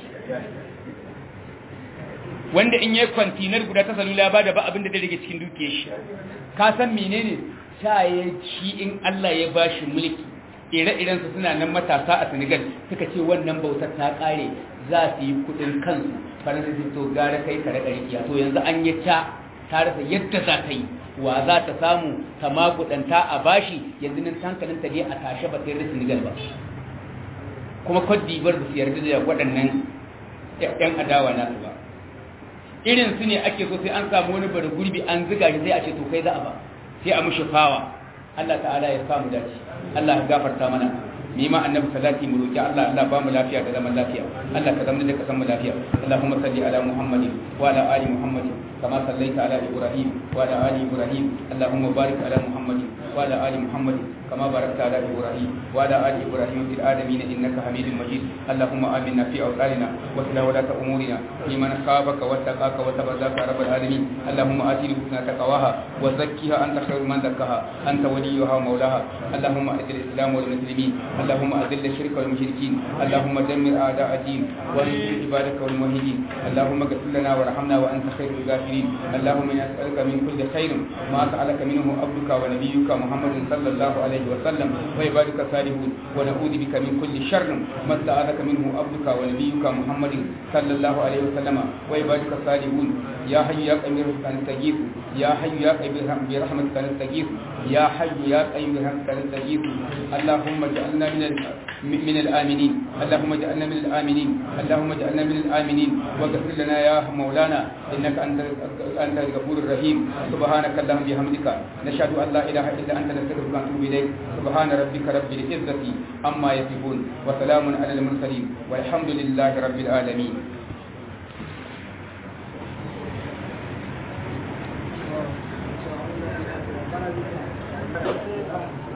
wanda in yi kwantinar guda ta salula ba da ba abin da zai rage cikin dukiyar shi ka san menene ta ya shi in Allah ya ba shi mulki ire-iren su suna nan matasa a Senegal suka ce wannan bautar ta kare za su yi kudin kansu faransa su to gara kai ka raka rikiya to yanzu an yi ta ta rasa yadda za ta yi wa za ta samu ta magudanta a bashi yanzu nan hankalin ta ne a tashe ba sai da Senegal ba kuma Cote d'Ivoire ba su yarda da waɗannan 'yan adawa nasu ba irin su ne ake so sai an samu wani bari gurbi an ziga shi sai a ce to kai za a ba sai a mushi fawa Allah ta'ala ya samu dace Allah ya gafarta mana ni ma annabi salati mu roki Allah Allah ba mu lafiya da zaman lafiya Allah ka zama da ka san mu lafiya Allahumma salli ala Muhammadin wa ala ali Muhammadin kama sallaita ala Ibrahim wa ala ali Ibrahim Allahumma barik ala Muhammadin wa ala ali Muhammadin كما باركت على إبراهيم وعلى آل إبراهيم في العالمين إنك حميد مجيد اللهم آمنا في أوطاننا واسلع ولاة أمورنا لمن خافك واتقاك وتبذاك يا رب العالمين اللهم آت نفوسنا تقواها وزكها أنت خير من زكاها أنت وليها ومولاها اللهم أعز الإسلام والمسلمين اللهم أذل الشرك والمشركين اللهم دمر أعداء الدين وانصر عبادك والموحدين اللهم اغفر لنا وارحمنا وأنت خير الغافرين اللهم إنا نسألك من كل خير ما سألك منه عبدك ونبيك محمد صلى الله عليه عليه وسلم وعبادك الصالحون ونعوذ بك من كل شر ما استعاذك منه عبدك ونبيك محمد صلى الله عليه وسلم وعبادك الصالحون يا حي يا قيوم برحمتك نستغيث يا حي يا قيوم برحمتك نستغيث يا حي يا قيوم برحمتك نستغيث اللهم اجعلنا من من الآمنين اللهم اجعلنا من الآمنين اللهم اجعلنا من الآمنين واغفر لنا يا مولانا إنك أنت أنت الغفور الرحيم سبحانك اللهم بحمدك نشهد أن لا إله إلا أنت نستغفرك ونتوب إليك سبحان ربك رب العزة عما يصفون وسلام على المرسلين والحمد لله رب العالمين